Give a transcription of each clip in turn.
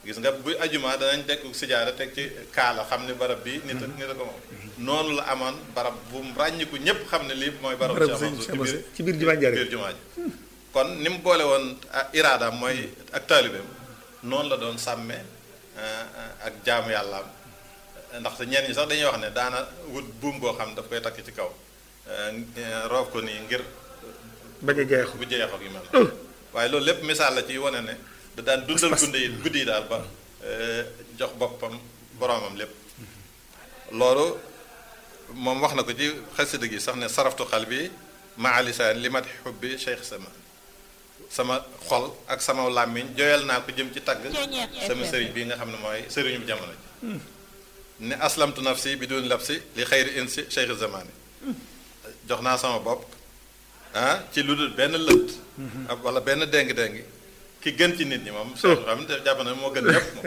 gis nga bu ajuma danañ teg sijaada teg ci kaala xam ne barab bi nit ak nit a ko moom noonu la amoon barab bu mu ràññiku ñëpp xam ne lii mooy barab barab Cheikh sëñ Mansour ci biir ci biir jumaa Njaaréem biir jumaa ji kon ni mu boole woon ah, iraadaam mooy ak taalibeem noonu la doon sàmme ah, ak jaamu yàllaam ndaxte ñenn ñi sax dañuy wax ne daana wut buum boo xam daf koy takk ci kaw eh, roof ko nii ngir bañ a jeexu bu jeexoo gi mel na waaye loolu lépp misaal la ci wane ne da daan dundal Pas-pas. guddi yi guddi yi daal ba eh, jox boppam boroomam lépp loolu moom wax na ko ci xasida gi sax ne saraftu xal bi maa lisaan li mat xubbi cheikh sama sama xol ak sama làmmiñ joyal naa ko jëm ci tagg sama sëriñ bi nga xam ne mooy sëriñu jamono ji ne aslamtu nafsi bi dun labsi li xayri insi cheikh zamani jox naa sama bopp ah ci lu dul benn lënt ak wala benn déng-déng ki gën ci nit ñi moom cheikh xam ne jàpp na moo gën ñëpp moom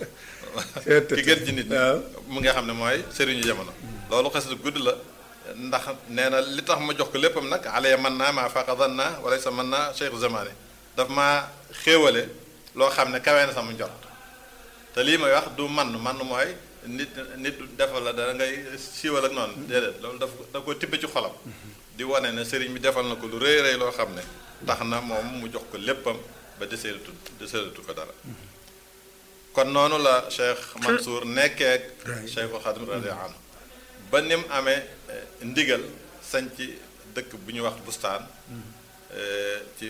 ki gën ci nit ñi waaw. mu nga xam ne mooy sëriñu jamono loolu xes lu gudd la ndax nee na li tax ma jox ko léppam nag alaya mën naa maa faqadan naa wala sa mën naa cheikh zamani daf maa xéewale loo xam ne kawee na sama njot te lii may wax du man man mooy nit nit defal la dara ngay siiwal ak noonu déedéet loolu daf daf ko tibb ci xolam di wane ne sëriñ bi defal na ko lu rëy rëy loo xam ne tax na moom mu jox ko léppam ba deseelatu deseelatu ko dara kon noonu la Cheikh Mansour nekkee ak Cheikhul Khadim radiyallahu anhu ba ni mu amee eh, ndigal sañ ci dëkk bu ñuy wax bustaan eh, ci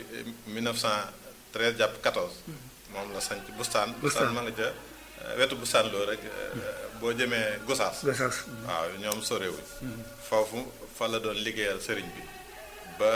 1913 jàpp 14 moom la sañ ci bustaan bustaan ma nga ca eh, wetu bustaan loo rek eh, boo jëmee Gosaas Gosaas waaw ñoom sorewuñ foofu fa la doon liggéeyal sëriñ bi ba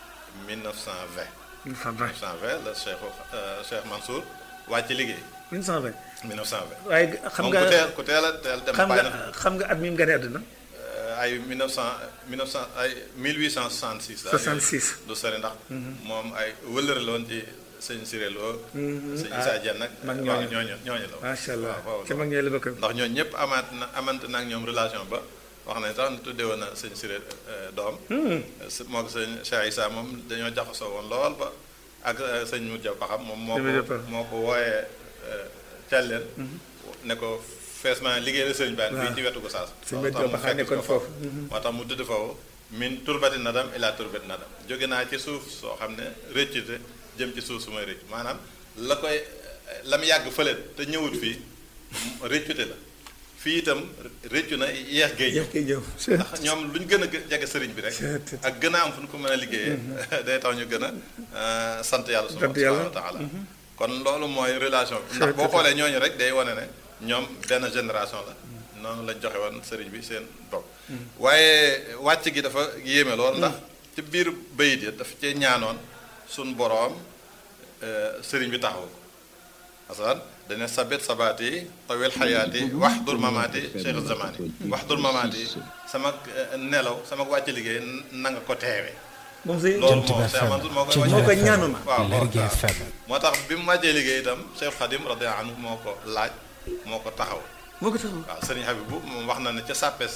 1920 1920 1920 la Cheikh Cheikh Mansour wàcc liggéey 1920 1920 waaye xam moom nga ku teel ku teel a teel dem xam bàyyi nga na xam nga at mi mu gane àdduna ay 1900 1900 ay 1866. daal 66. du sori ndax. moom ay wëllëre la woon ci sëñ Siré Lo. sëñ ah, Issa Dieng nag. mag waaw ñooñu. ñooñu ñooñu la woon. macha allah waaw waaw ca mag ñooy la bokk ndax ñooñu ñëpp amaat na amante na ak ñoom relation ba wax nañ sax ne tuddee woon na sëñ Siré euh, doom. s- moo ko sëñ Cheikh Issa moom dañoo jaxasoo woon lool ba ak euh, sëñ Moudia Paxam moom moo Sëñ Moudia ko Paxam. moo ko wooyee Thialène. ne ko fees ma liggéey la sëñ baan fii waaw. ci wetu Gosaas. Sëñ loolu Moudia tax mu Paxam fekk nekkoon ko foofu. moo tax mu tudd foofu min turbati nadam ila turbati nadam jóge naa ci suuf soo xam ne rëccute jëm ci suuf su may rëcc maanaam la koy la mu yàgg fële te ñëwut fii rëccute la fii itam rëccu na yeex géej yëf kay ñëw ndax ñoom lu ñu gën a gë- jege sëriñ bi rek ak gën a am fu ñu ko mën a liggéeyee day tax ñu gën a euh, sant yàlla Sant yàlla. subhanahu wa taala kon loolu mooy relation bi ndax boo xoolee ñooñu rek day wane ne ñoom benn génération la noonu lañ joxe woon sëriñ bi seen bopp waaye wàcc gi dafa yéeme lool ndax ci biir bayit ya dafa cee ñaanoon suñ boroom euh, sëriñ bi taxaw ko asalan dane sabit sabaati tawil xayaati waxdur mamaati cheikh zamani waxdur mamaati sama eh, nelaw sama wàcc liggéey na nga ko teewee moom sëñ loolu Jant moom bi Cheikh FM, Mansour moo koy Jant wàcc moo bi koy FM, ñaanoon. waaw Lergui waaw. FM. moo tax bi mu wàccee liggéey itam Cheikh Khadim radiyallahu anhu moo ko laaj moo ko taxaw moo ko taxaw waaw sëriñ Habibou moom wax na ne ca sàppes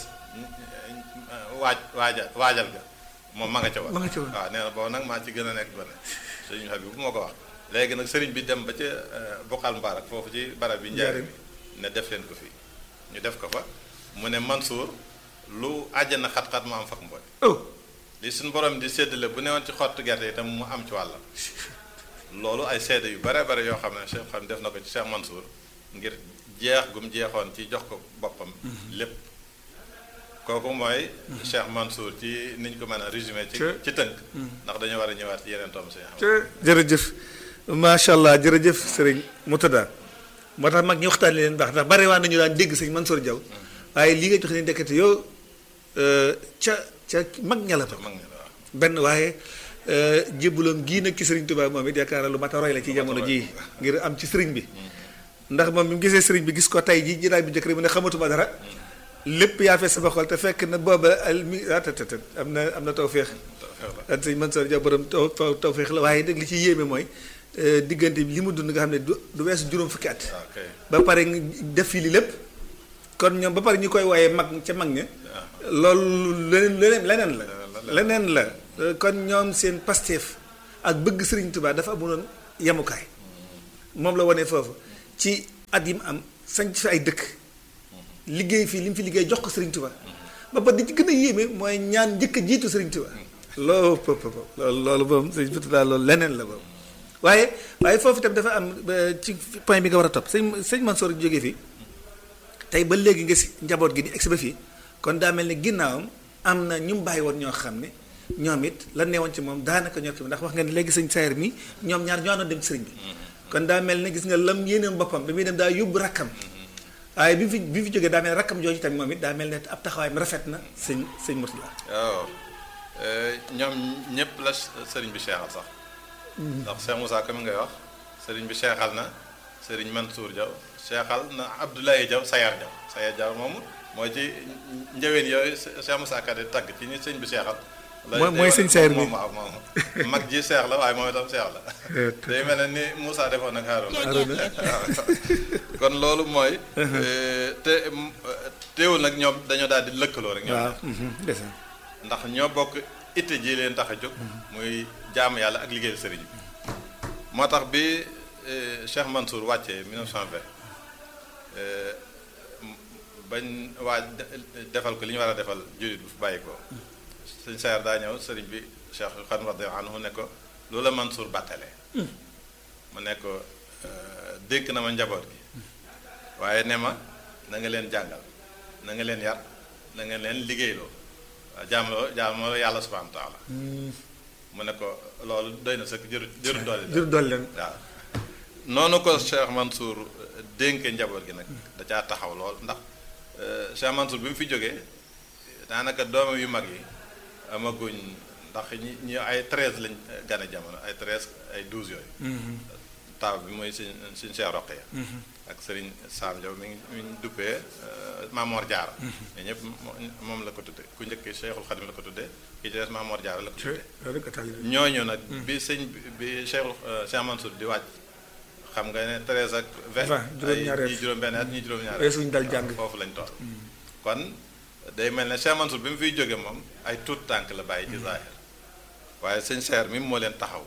waaj waaja waajal ga moom ma nga ca woon Ma nga ca woon. waaw nee na boobu nag maa ci gën a nekk gone sëriñ Habibou moo ko wax léegi nag sëriñ bi dem ba ca bokkal mbaarak foofu ci barab bi njaare bi ne def leen ko fii ñu def ko fa mu ne Mansour lu àjjana xat-xat mu am fak mbooy oh li suñu borom di séddale bu newoon ci xottu gerte itam mu am ci wàllam loolu ay seede yu bare bare yoo xam ne Cheikh xam def na ko ci Cheikh Mansour ngir jeex gum jeexoon ci jox ko boppam lépp kooku mooy Cheikh Mansour ci niñ ko mën a résumé ci Te- ci tënk ndax dañoo war a ñëwaat ci yeneen tom si te jërëjëf macha allah jërëjëf sëriñ Moutada moo tax mag ñi waxtaan leen baax ndax bare waa nañu daan dégg sëñ Mansour Diaw waaye li nga jox ne ndekete yow euh, ca ca mag ña la ba mag ñi la waaw benn waaye jébbaloom gii nag ci sëriñ Tuubaa moom it yaakaar naa lu mat a roy la ci jamono jii ngir am ci sëriñ bi ndax moom bi mu gisee sëriñ bi gis ko tey ji jiraay bi njëkk rek mu ne xamatuma dara lépp yaa fee sama xol te fekk na booba al mi ah te te te am na am na tawféex ak sëñ Mansour Diaw borom taw taw tawféex la waaye nag li ci yéeme mooy euh, diggante bi li mu dund nga xam ne du du weesu juróom fukki at waaw kay ba pare nga def fii li lépp kon ñoom ba pare ñu koy wooyee mag ca mag ña loolu leneen leneen leneen la leneen la Euh, kon ñoom seen pasteef ak bëgg Sëriñ Tuubaa dafa amuloon yemukaay moom la wane foofu ci at yi mu am sañ fi ay dëkk liggéey fii li mu fi liggéey jox ko Serigne Touba ba ba di ci gën a yéeme mooy ñaan njëkk a jiitu Serigne Touba loolu pëp pëp loolu loolu moom sëñ Fouta daal loolu leneen la boobu waaye waaye foofu itam dafa am ci point bi nga war a topp sëñ sëñ Mansour jógee fii tey ba léegi nga si njaboot gi di egsi ba fii kon daa mel ni ginnaawam am na ñu mu bàyyi woon ñoo xam ne ñoom it la neewoon ci moom daanaka ñor ci ndax wax nga ne léegi sëñ Sayer mi ñoom ñaar ñoo doon dem ci sëriñ bi kon daa mel ne gis nga lam yéeneem boppam bi muy dem daa yóbbu rakkam waaye bi fi bi fi jógee daa mel ne rakkam jooju tamit moom it daa mel ne ab taxawaayam rafet na sëñ sëñ Mourtala waaw ñoom ñëpp la sëriñ bi seexal sax ndax Cheikh Moussa comme ngay wax sëriñ bi seexal na sëriñ Mansour Diaw seexal na Abdoulaye Diaw Sayar Diaw Sayar Diaw moomu mooy ci njëween yooyu Cheikh Moussa Ka di tagg ci ñi sëñ bi seexal mooy mooy sëñ Sayar bi moom waaw moom mag ji seex la waaye moom itam seex la day mel ne ni Moussa defoon ak Harouna kon loolu mooy te teewul nag ñoom dañoo daal di lëkkaloo rek ñoom ndax ñoo bokk itte ji leen tax a jóg muy jaamu yàlla ak liggéeyu sëriñ bi moo tax bi Cheikh Mansour wàccee 1920 bañ waa defal ko li ñu war a defal jullit bu fi bàyyi ko sëñ Sayar daa ñëw sëriñ bi Cheikh Xan radiyallahu anhu ne ko loolu la Mansour bàttalee mu ne ko dénk na ma njaboot gi waaye ne ma na nga leen jàngal na nga leen yar na nga leen liggéeyloo jaamaloo jaamaloo yàlla subhanahu wa taala mu ne ko loolu doy na sëkk jëru jëru doole jëru doole leen waaw noonu ko Cheikh Mansour dénke njaboot gi nag da caa taxaw lool ndax Cheikh Mansour bi mu fi jógee daanaka doomam yu mag yi amaguñ ndax ñi ñi ay treize lañ gane jamono ay treize ay douze yooyu taaw bi mooy suñ suñ Cheikh Roqeya ak Serigne Sam Diaw mi ngi mi ngi duppee Mamor Diarra mais ñëpp moom la ko tudde ku njëkk Cheikhul Khadim la ko tuddee ki ci des Mamor Diarra la ko tuddee ñooñu nag bi sëñ bi Cheikhul Cheikh Mansour di wàcc xam nga ne treize ak vingt ay ñi juróom-benn at ñi juróom-ñaar suñ dal jàng foofu lañ toll kon day mel ne Cheikh Mansour bi mu fiy jóge moom ay tuut tànk la bàyyi ci zahir waaye sëñ Cheikh mi moo leen taxaw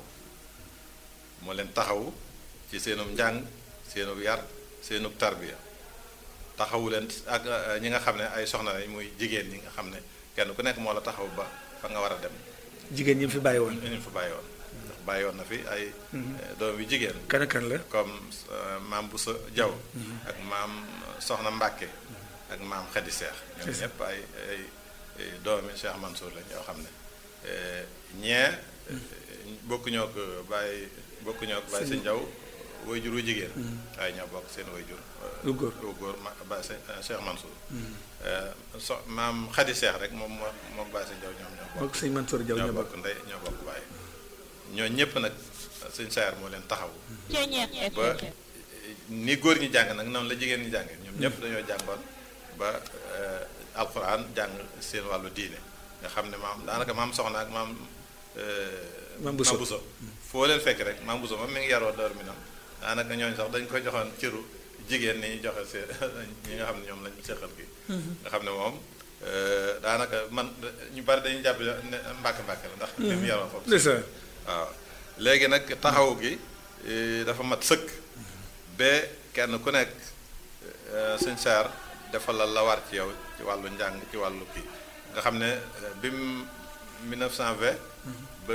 moo leen taxaw ci seenum njàng seenub yar seenub tarbiya taxawu leen ak ñi nga xam ne ay soxna lañ muy jigéen ñi nga xam ne kenn ku nekk moo la taxaw ba fa nga war a dem jigéen ñi fi bàyyi woon ñu fi bàyyi woon ndax bàyyi woon na fi ay doom yu jigéen kan kan la comme maam Boussa Diaw ak maam Soxna Mbàkke ak maam Xadi Seex ñoom ñëpp ay ay doomi Cheikh Mansour lañ yoo xam ne ñee bokkuñoo ko bàyyi bokkuñoo ko bàyyi sëñ Diaw way jur wu jigéen waaye ñoo bokk seen way jur lu góor lu góor ma ba Cheikh Mansour so maam Xadi Seex rek moom moo moom bàyyi sëñ Diaw ñoom ñoo bokk sëñ Mansour Diaw ñoo bokk ndey ñoo bokk bàyyi ñoo ñëpp nag sëñ Sayar moo leen taxaw ba ni góor ñi jàng nag noonu la jigéen ñi jàngee ñoom ñëpp dañoo jàngoon ba alxuraan jàng seen wàllu diine nga xam ne maam daanaka maam soxna ak maam maam Bousso Bousso foo leen fekk rek maam Bousso moom mi ngi yaroo door mi noonu daanaka ñooñu sax dañ koy joxoon cëru jigéen ni ñu joxe seen ñi nga xam ne ñoom lañ seqal gi nga xam ne moom daanaka man ñu bari dañuy jàpp ne mbàkk mbàkk la ndax li mu yaroo foofu waaw léegi nag taxaw gi dafa mat sëkk ba kenn ku nekk sëñ Saar defal la la war ci yow ci wàllu njàng ci wàllu kii nga xam ne bi mu 1920 ba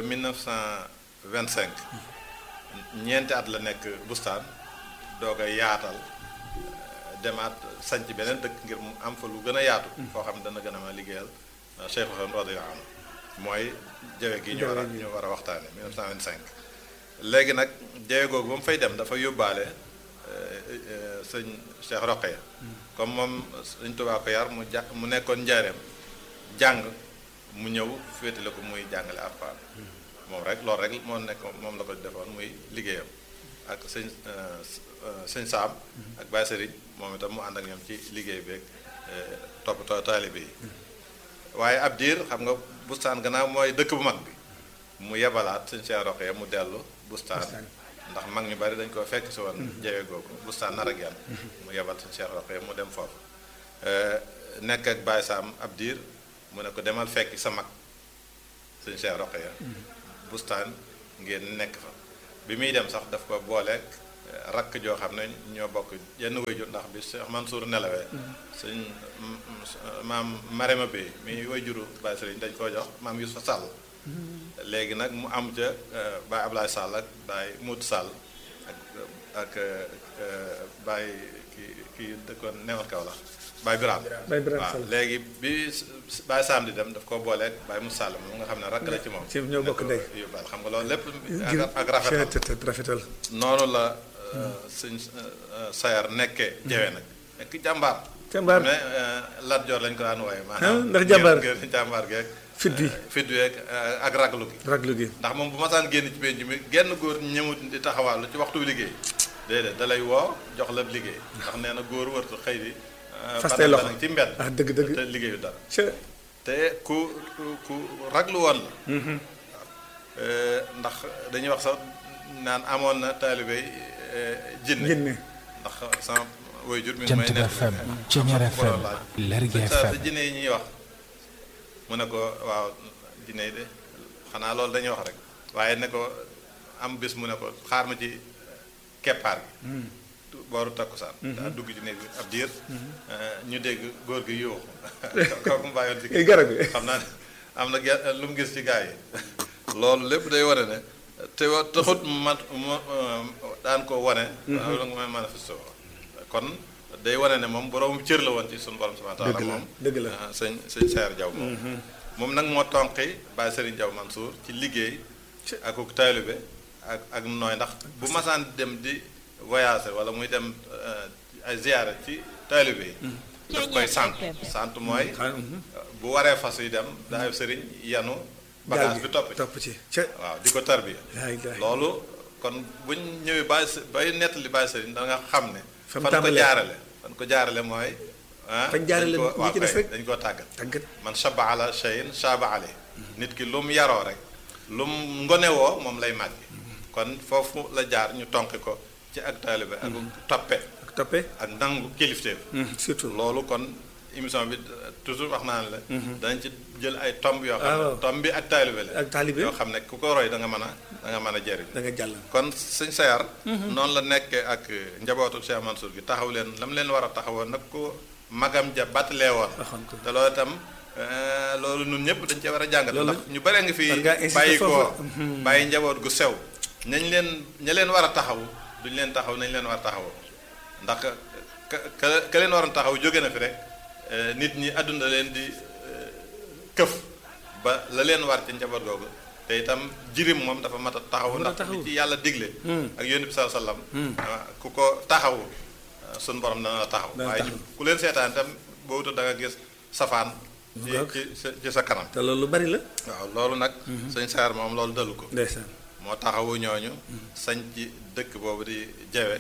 1925 ñeenti at la nekk bustaan doog a yaatal demaat sanc beneen dëkk ngir mu am fa lu gën a yaatu foo xam ne dana gën a ma liggéeyal Cheikh Ousmane radiyallahu anhu mooy jawe gi ñu war a ñu war a waxtaane 1925 léegi nag jawe googu ba mu fay dem dafa yóbbaale sëñ Cheikh Roqeya comme moom sëñ Tuubaa ko yar mu ja mu nekkoon njaareem jàng mu ñëw féetale ko muy jàngale Alxuraan moom rek loolu rek moo nekk moom la ko defoon muy liggéeyam ak sëñ sëñ Saam ak Baye Sëriñ moom itam mu ànd ak ñoom ci liggéey beeg toppatoo taalibe yi waaye ab diir xam nga bustaan gannaaw mooy dëkk bu mag bi mu yebalaat sëñ Cheikh Roqeya mu dellu bustaan ndax mag ñu bari dañ ko fekk si woon jawe googu bustaan nar ak yàlla mu yebal sëñ Cheikh Roqeya mu dem foofu nekk ak Baye Saam ab diir mu ne ko demal fekki sa mag sëñ Cheikh Roqeya bustaan ngeen nekk fa bi muy dem sax daf ko booleeg rakk joo xam ne ñoo bokk yenn wayjur ndax bi Cheikh Mansour nelawee sëñ maam Marema bi mi wayjuru Baye Sëriñ dañ koo jox maam Youssou Sall léegi nag mu am ca Baye Ablaye Sall ak Baye Mout Sall ak ak Baye ki kii dëkkoon newoon kaw la Baye Birame Baye Birame waaw Sall. léegi bi Baye Sam di dem daf ko booleeg Baye Moussa Sall moom nga xam ne rakk la ci moom ci ñoo bokk ndey. yóbbaal xam nga loolu lépp ngir ak ak rafetal rafetal rafetal noonu la sëñ sayar nekkee jewe nag nekk jàmbaar Jàmbaar. mais Lat Joor lañ ko daan wooye Ah, ndax jàmbaar. ngir ngir jàmbaar geeg Fit bi. fit bi ak ak raglu gi raglu gi ndax moom bu masaan génn ci penc mi genn góor ñëmut di taxawaalu ci waxtu bi liggéey déedéet da lay woo jox la liggéey ndax nee na góor wërtu xëy di Faste loxo. ci mbedd ah dëgg dëgg te liggéeyu dara ca te ku ku ku raglu woon la Euh, ndax dañuy wax sax naan amoon na taalibe jinne jinne ndax sama waajur mi ngi Jant may bi nekk FM, Ceñeer am FM, laaj. Lergui Sëñ Saar, FM. sa jinne yi ñuy wax mu ne ko waaw jinne yi de xanaa loolu dañuy wax rek waaye ne ko am bis mu ne ko xaar ma ci keppaar gi booru takkusaan daa dugg ci néeg bi ab diir euh, ñu dégg góor gi yuuxu kooku mu bàyyoon ci ay garab gi xam naa ne am na ge- lu mu gis ci gaa yi loolu lépp day wane ne te wa taxut ma ma daan ko wane. waaw la nga may manifesté woo kon day wane ne moom borom cër la woon ci suñu borom subhanahu wa taala Dëgg la, moom. dëgg la. ah, sëñ sëñ Seer Jaw moom. moom nag moo tonqi Baye Serigne Jaw Mansour ci liggéey ak ak taalibe ak ak nooy ndax bu masaan dem di voyager wala muy dem eh, ay ziyaare ci taalibe yi. daf koy sant sant mooy. bu waree fas yi dem daay sëriñ yanu bagage bi topp ci topp ci ca waaw di ko tarbiya yaa ngi loolu kon buñ ñëwee bàyyi s- bay nettali bàyyi sëriñ da nga xam ne Fa mu fan ko tàmbalee. jaarale fan ko jaarale mooy ah Fañ jaarale dañ ko- ñi waaw ci des kay, rek. dañ koo tàggat tàggat man shaba ala shayin shaba ale nit ki lu mu yaroo rek lu mu ngonewoo moom lay màgg kon foofu la jaar ñu tonki ko ci ak taalibe ak toppe ak toppe ak nangu kilifteef surtout loolu kon émission bi euh, toujours wax naa ne la. danañ ci jël ay tomb yoo xam Ah, waaw. ne tomb bi ak taalibe la. ak taalibe. yoo xam ne ku ko roy da nga mën a da nga mën a jëriñ. da nga jàll kon sëñ Sayar. noonu la nekkee ak njabootu Cheikh Mansour gi taxaw leen lam leen war a taxawoon nag ko magam ja battalee woon. waxoon ko te loolu itam euh, loolu ñun ñëpp dañ cee war a jàngat. Loolu- ndax ñu bare nga fi war ngaa insister bàyyi ko foofu. bàyyi njaboot gu sew. nañ leen ña leen war a taxaw duñ leen taxaw nañ leen war a taxawoo ndax ka ka ka leen waroon taxaw jóge na fi rek eh, nit ñi àdduna leen di eh, këf ba la leen war ci njaboot googu te itam jirim moom dafa mat a taxaw Mën a ndax taxaw. li ci yàlla digle ak yónni bi saa sallam ah, ku ko taxaw ah, sun borom dana la taxaw Dana waaye taxaw. ku leen seetaan itam boo wutul da nga gis safaan ci Ngoog. ci sa ci sa kanam te loolu lu bari la waaw loolu nag sëñ Saar moom loolu dalu ko ndeysaan moo taxawu ñooñu sañ ci dëkk boobu di jawe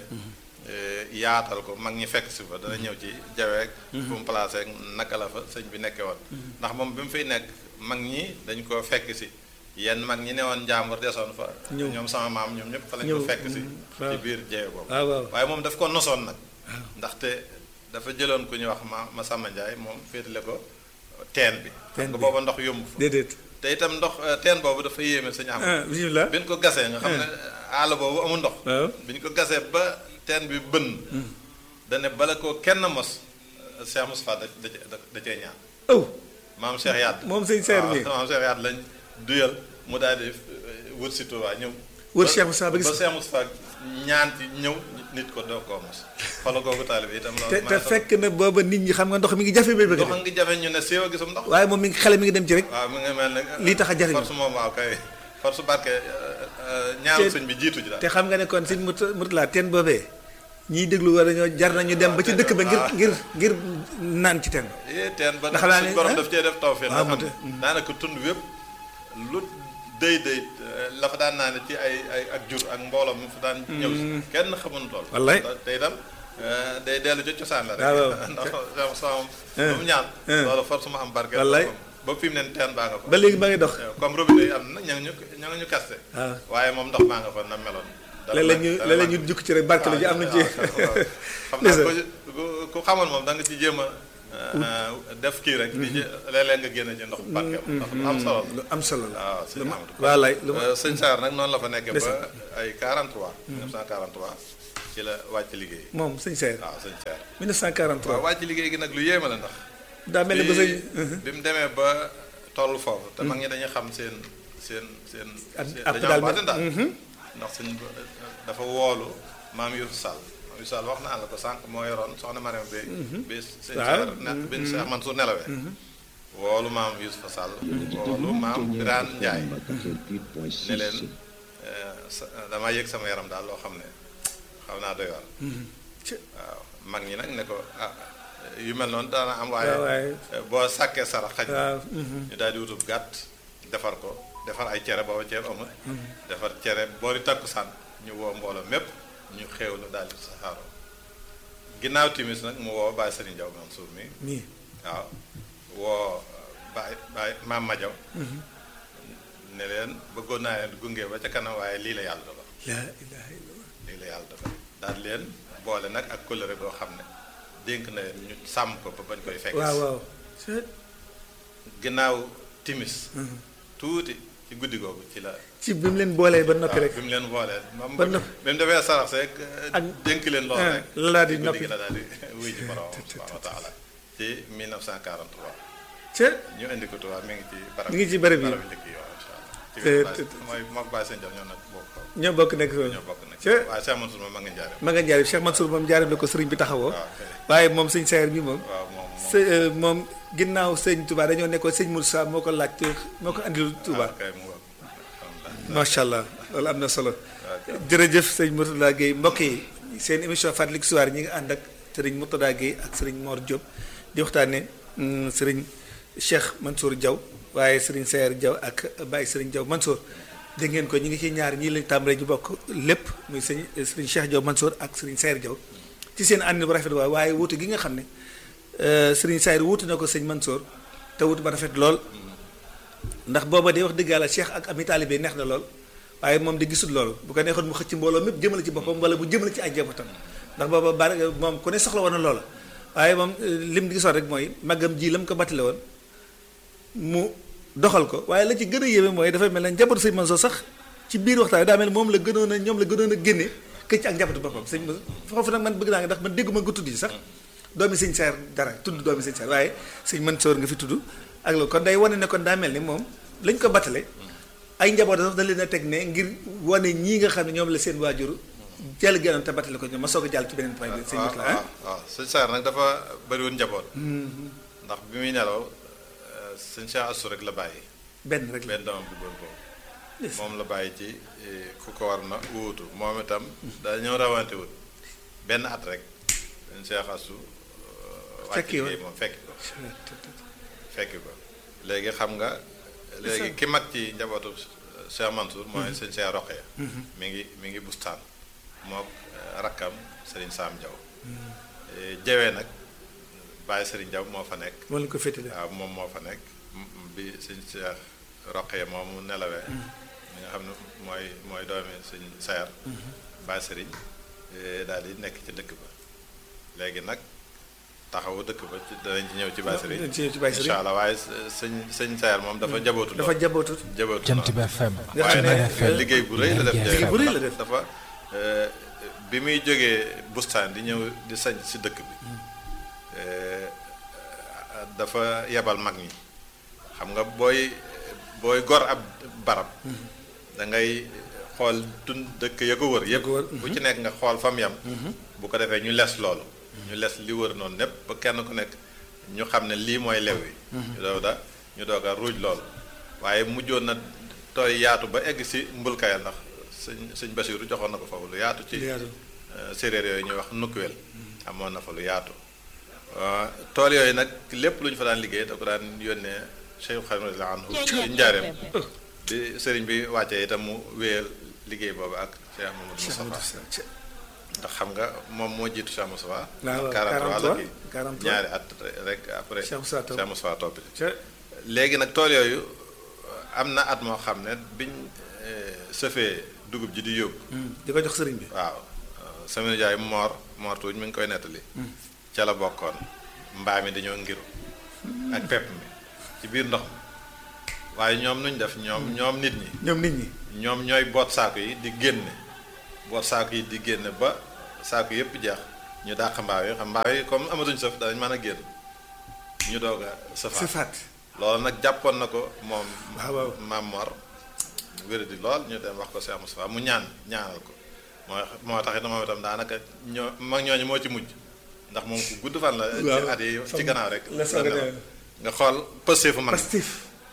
yaatal ko mag ñi fekk si fa dana ñëw ci jaweek fu mu placé ak naka la fa sëñ bi nekkee woon ndax moom bi mu fiy nekk mag ñi dañ ko fekk si yenn mag ñi newoon njàmbur desoon fa Ñëw. ñoom sama maam ñoom ñëpp fa lañ Ñëw, ko fekk si mm, ci waaw. biir jawe boobu waaw waaw waaye moom daf ko nosoon nag ndaxte dafa jëloon ku ñuy wax ma ma Samba Ndiaye moom féetale ko teen bi Teen xam nga bi. booba ndox yomb fa déedéet te itam ndox eh, teen boobu dafa yéeme sëñ am ah bisimilah bi ñu ko gasee nga xam ne àll boobu amul ndox waaw bi ñu ko gasee ba teen bi bënn dane bala ko kenn mos Cheikh Moustapha da da da da cee ñaan aw maam Cheikh Yadd moom sëñ Seer waaw bi maam Cheikh Yadd lañ duyal mu daal di eh, wut si Touba ñëw Wër ba- Cheikh Moustapha ba gis ba Cheikh Moustapha ñaan ci ñëw nit ko doo koo mos xoolal googu taalibe bi itam loolu te te maa ngi fekk na booba nit ñi xam nga ndox mi ngi jafe ba bëgg ndox a a ngi jafe ñu ne siiw a gisum ndox waaye moom mi ngi xale mi ngi dem ci rek waaw mi ngi mel ne lii tax a jariñu. force moom waaw kay force barke ñaaru Te- sëñ bi jiitu ji daal te xam nga ne kon sëñ Mut Murtala teen boobee ñiy déglu war nañoo jar nañu dem ba ci dëkk ba ngir ngir ngir naan ci teen eh teen ba Ndax nag laa suñ ne- borom ah? daf cee def tawfeex waaw, nga mu xam te- ne daanaka tund wépp lu dëy dëy la fa daan naa ne ci ay ay ak jur ak mbooloo mu fa daan ñëw si kenn xamuñu tool Wallaay. te itam eh, day dellu ci cosaan la rek waaw, waaw. ndax sama sama lu mu ñaan eh. loolu force mu am barke Wallaay. ba fi mu ne teen baa nga fa ba léegi ba ngi dox comme robinet yi am na ña ngi ñu ña ngi ñu kaste waaw waaye moom ndox baa nga fa na meloon dara léeg-léeg ñu dara léeg-léeg ñu manqué. jukki ci rek barke la ji am na ci xam naa ko ku ku xamoon moom da nga ci jéem a def kii rek di jé- léeg-léeg nga génne ci ndox barke ndax lu am solo lu am solo la la waaw sëñ Amadou waalaay lu ma Euh, sëñ Saar nag noonu la fa nekkee ba Ndeysaan. ay 43 1943 ci la wàcc liggéey moom sëñ Seer waaw sëñ Seer 1943 waaw wàcc liggéey gi nag lu yéeme la ndax daa mel ni ba sëñ bi mu demee ba toll foofu te mag ñi dañuy xam seen seen seen Ab- seen- ab dañoo daal am baatin daal mhm. ndax sëñ dafa woolu maam Youssou Sall maam Youssou Sall wax naa la ko sànq moo yoroon soxna Mariam bi bi sëñ Waaw. Seer ne bi Seex Mansuur nelawee woolu maam Youssou Sall woolu maam Birane Ndiaye ne leen eh, sa- damaa yëg sama yaram daal loo xam ne xaw naa doy waar Ci- waaw mag ñi nag ne ko ah yu mel noonu daana am waaye waaw waaye eh, boo sàkkee sarax xaj na waaw mhm. ñu daal di wutub gàtt defar ko defar ay cere booba ceeb amul defar cere boori takkusaan ñu woo mbooloo mépp ñu xéewlu daal di saxaaroo ginnaaw timis nag mu woo Baye Serigne Diaw Mansour mi nii waaw woo Baye Baye Maam Madiaw ne leen bëggoon naa leen gunge ba ca kanam waaye lii la yàlla dogal laa ilaha illallah lii la yàlla dogal daal leen boole nag ak kóllëre boo xam ne dénk na leen ñu sàmm ko ba bañ koy fekk waaw waaw Ci- ginnaaw timis tuuti ci guddi googu ci la ci bi mu leen boolee ba noppi waaw rek bi mu leen boolee moom ba bi noppi. mu defee sarax seeg Ak- dénk leen lool ah, rek la daal di ci guddi noppi. gi la daal di wuy ji borom subhanahu wa taala ci 1943 ca ñu indi ko Tuubaa mi ngi ci barab Mi ngi ci barab yi. barab njëkk yi waaw incha allah ci Te- Baye- te- mooy mook Baye Sëñ Jaw ñoo nag bokk ñoo bokk nekk foofu ñoo bokk nag ca waaye Cheikh Mansour moom ma nga njaare ma nga jaarib Cheikh Mansour moom jaarib la ko sëriñ bi taxawoo waaw kay waaye moom sëñ Seer bi moom waaw moom moom së euh, moom ginnaaw sëñ Touba dañoo nekkoon sëñ Moussa moo ko laaj te moo ko andil Touba waaw kay mu ngoog alhamdulilah macha allah loolu am na solo jërëjëf sëñ Mourtada Guèye mbokk yi seen émission Fàttaliku Histoire ñi ngi ànd ak sëriñ Mourtada Guèye ak sëriñ Mor Diop di waxtaane mm, sëriñ Cheikh Mansour Diaw waaye sëriñ Seer Diaw ak Baye sëriñ Diaw Mansour dégg ngeen ko ñi ngi ci ñaar ñii lañ tàmbalee ñu bokk lépp muy sëñ sëriñ Cheikh Diaw Mansour ak sëriñ Seer Diaw ci seen ànd bu rafet waaye waaye wuute gi nga xam ne euh, sëriñ Seer wuute na ko sëñ Mansour te wuute ba rafet lool ndax booba de wax dëgg yàlla Cheikh ak ami taalibe neex na lool waaye moom de gisul loolu bu ko neexoon mu xëcc mbooloo mépp jëmale ci boppam wala bu jëmale ci ay njabootam ndax booba bari moom ku ne soxla woon na loola waaye moom euh, lim gisoon rek mooy màggam ji la mu ko battale woon mu doxal ko waaye la ci gën a yéeme mooy dafay mel ne njabootu sëñ Mansour sax ci biir waxtaan wi daa mel ne moom la gënoon a ñoom la gënoon a génne këcc ak njabootu boppam sëñ Mansour foofu nag man bëgg naa nga ndax man dégguma nga tudd ci sax doomi sëñ Seer dara tudd doomi sëñ Seer waaye sëñ Mansour nga fi tudd ak loolu kon day wane ne kon daa mel ni moom lañ ko battale ay njaboot sax da leen a teg ne ngir wane ñii nga xam ne ñoom la seen waajur jël gënoon te battale ko ñoom ma soog a jàll ci beneen point bi sëñ waaw Mourtada waaw waaw sëñ Saar nag dafa bëriwoon njaboot ndax bi muy nelaw eh, sëñ Cheikh Assou rek la bàyyi benn rek la benn doomam bu góor boobu moom la bàyyi ci eh, ku ko war na wuutu moom itam dañoo rawante wut benn at rek sëñ Cheikh Assou eh, wàcc Fekki woon. liggéey moom fekki ko fekki ko léegi xam nga léegi ki mag ci njabootu Cheikh Mansour mooy sëñ Cheikh Roqee mi ngi mi ngi bustaan mook eh, rakkam Serigne Sam Diaw Eh, jawee nag Baye Serigne Diaw moo fa nekk moo leen ko féetale waaw moom moo fa nekk m- m- bi sëñ Cheikh Roqee moom mu nelawee mi nga xam ne mooy mooy doomi sëñ Sayar Baye Serigne eh, daal di nekk ci dëkk ba léegi nag taxawu dëkk ba ci danañ ci ñëw ci Baye Serigne ci ci Baye Serigne. incha allah waaye sëñ sëñ Sayar moom dafa jabootu dafa lool jabootut jabootu Jant lool. bi FM. Nga waaye xam ne, nag euh, liggéey bu rëy la def liggéey Ndiaye bu rëy la ndax def. dafa euh, bi muy jógee bustaan di ñëw di sañ si dëkk bi euh, dafa yebal mag ñi xam nga booy booy gor ab barab da ngay xool tun dëkk ya ko wër yépp ko wër, bu ci nekk nga xool fam yam bu ko defee ñu les loolu ñu les li wër noonu népp ba kenn ku nekk ñu xam ne lii mooy lew yi ñu doog da ñu doog a ruuj loolu waaye mujjoon na tooy yaatu ba egg si mbulkayal ndax sëñ sëñ Basiiru joxoon na ko foofu lu yaatu ci Lu yaatu. euh, séeréer yooyu ñuy wax nukkuwel amoon na fa lu yaatu Euh, tool yooyu nag lépp lu ñu fa daan liggéey da ko daan yónnee Cheikh Xadim radiyallahu anhu ci njaareem bi sëriñ bi wàccee itam mu wéyal liggéey boobu ak Cheikh Mamadou Moustapha ndax xam nga moom moo jiitu Cheikh Moustapha waaw 43 la kii 43 ñaari at rek après Cheikh Moustapha topp. Cheikh Moustapha topp ci ca léegi nag tool yooyu am na at moo xam ne biñ eh, sëfee dugub ji di yóbbu di ko jox sëriñ bi waaw Saminu Jaay moor moor tuuñ mi ngi koy nettali ca la bokkoon mbaa mi dañoo ngiru ak pepp mi ci biir ndox mi waaye ñoom nuñ def ñoom ñoom nit ñi ñoom nit ñi ñoom ñooy boot saako yi di génne boot saako yi di génne ba saako yëpp jeex ñu dàq mbaaw yi xam mbaaw yi comme amatuñ sëf danañ mën a génn ñu doog a sëfaat sifaat loolu nag jàppoon na ko moom waaw waaw maam Mor wéra di lool ñu dem wax ko Cheikh Moustapha mu ñaan ñaanal ko moo moo tax it moom itam daanaka ñoo mag ñooñu moo ci mujj ndax moom ku gudd fan la ci waaw at yi ci gannaaw rek la soog a la dem. nga xool pëste fu mag pastif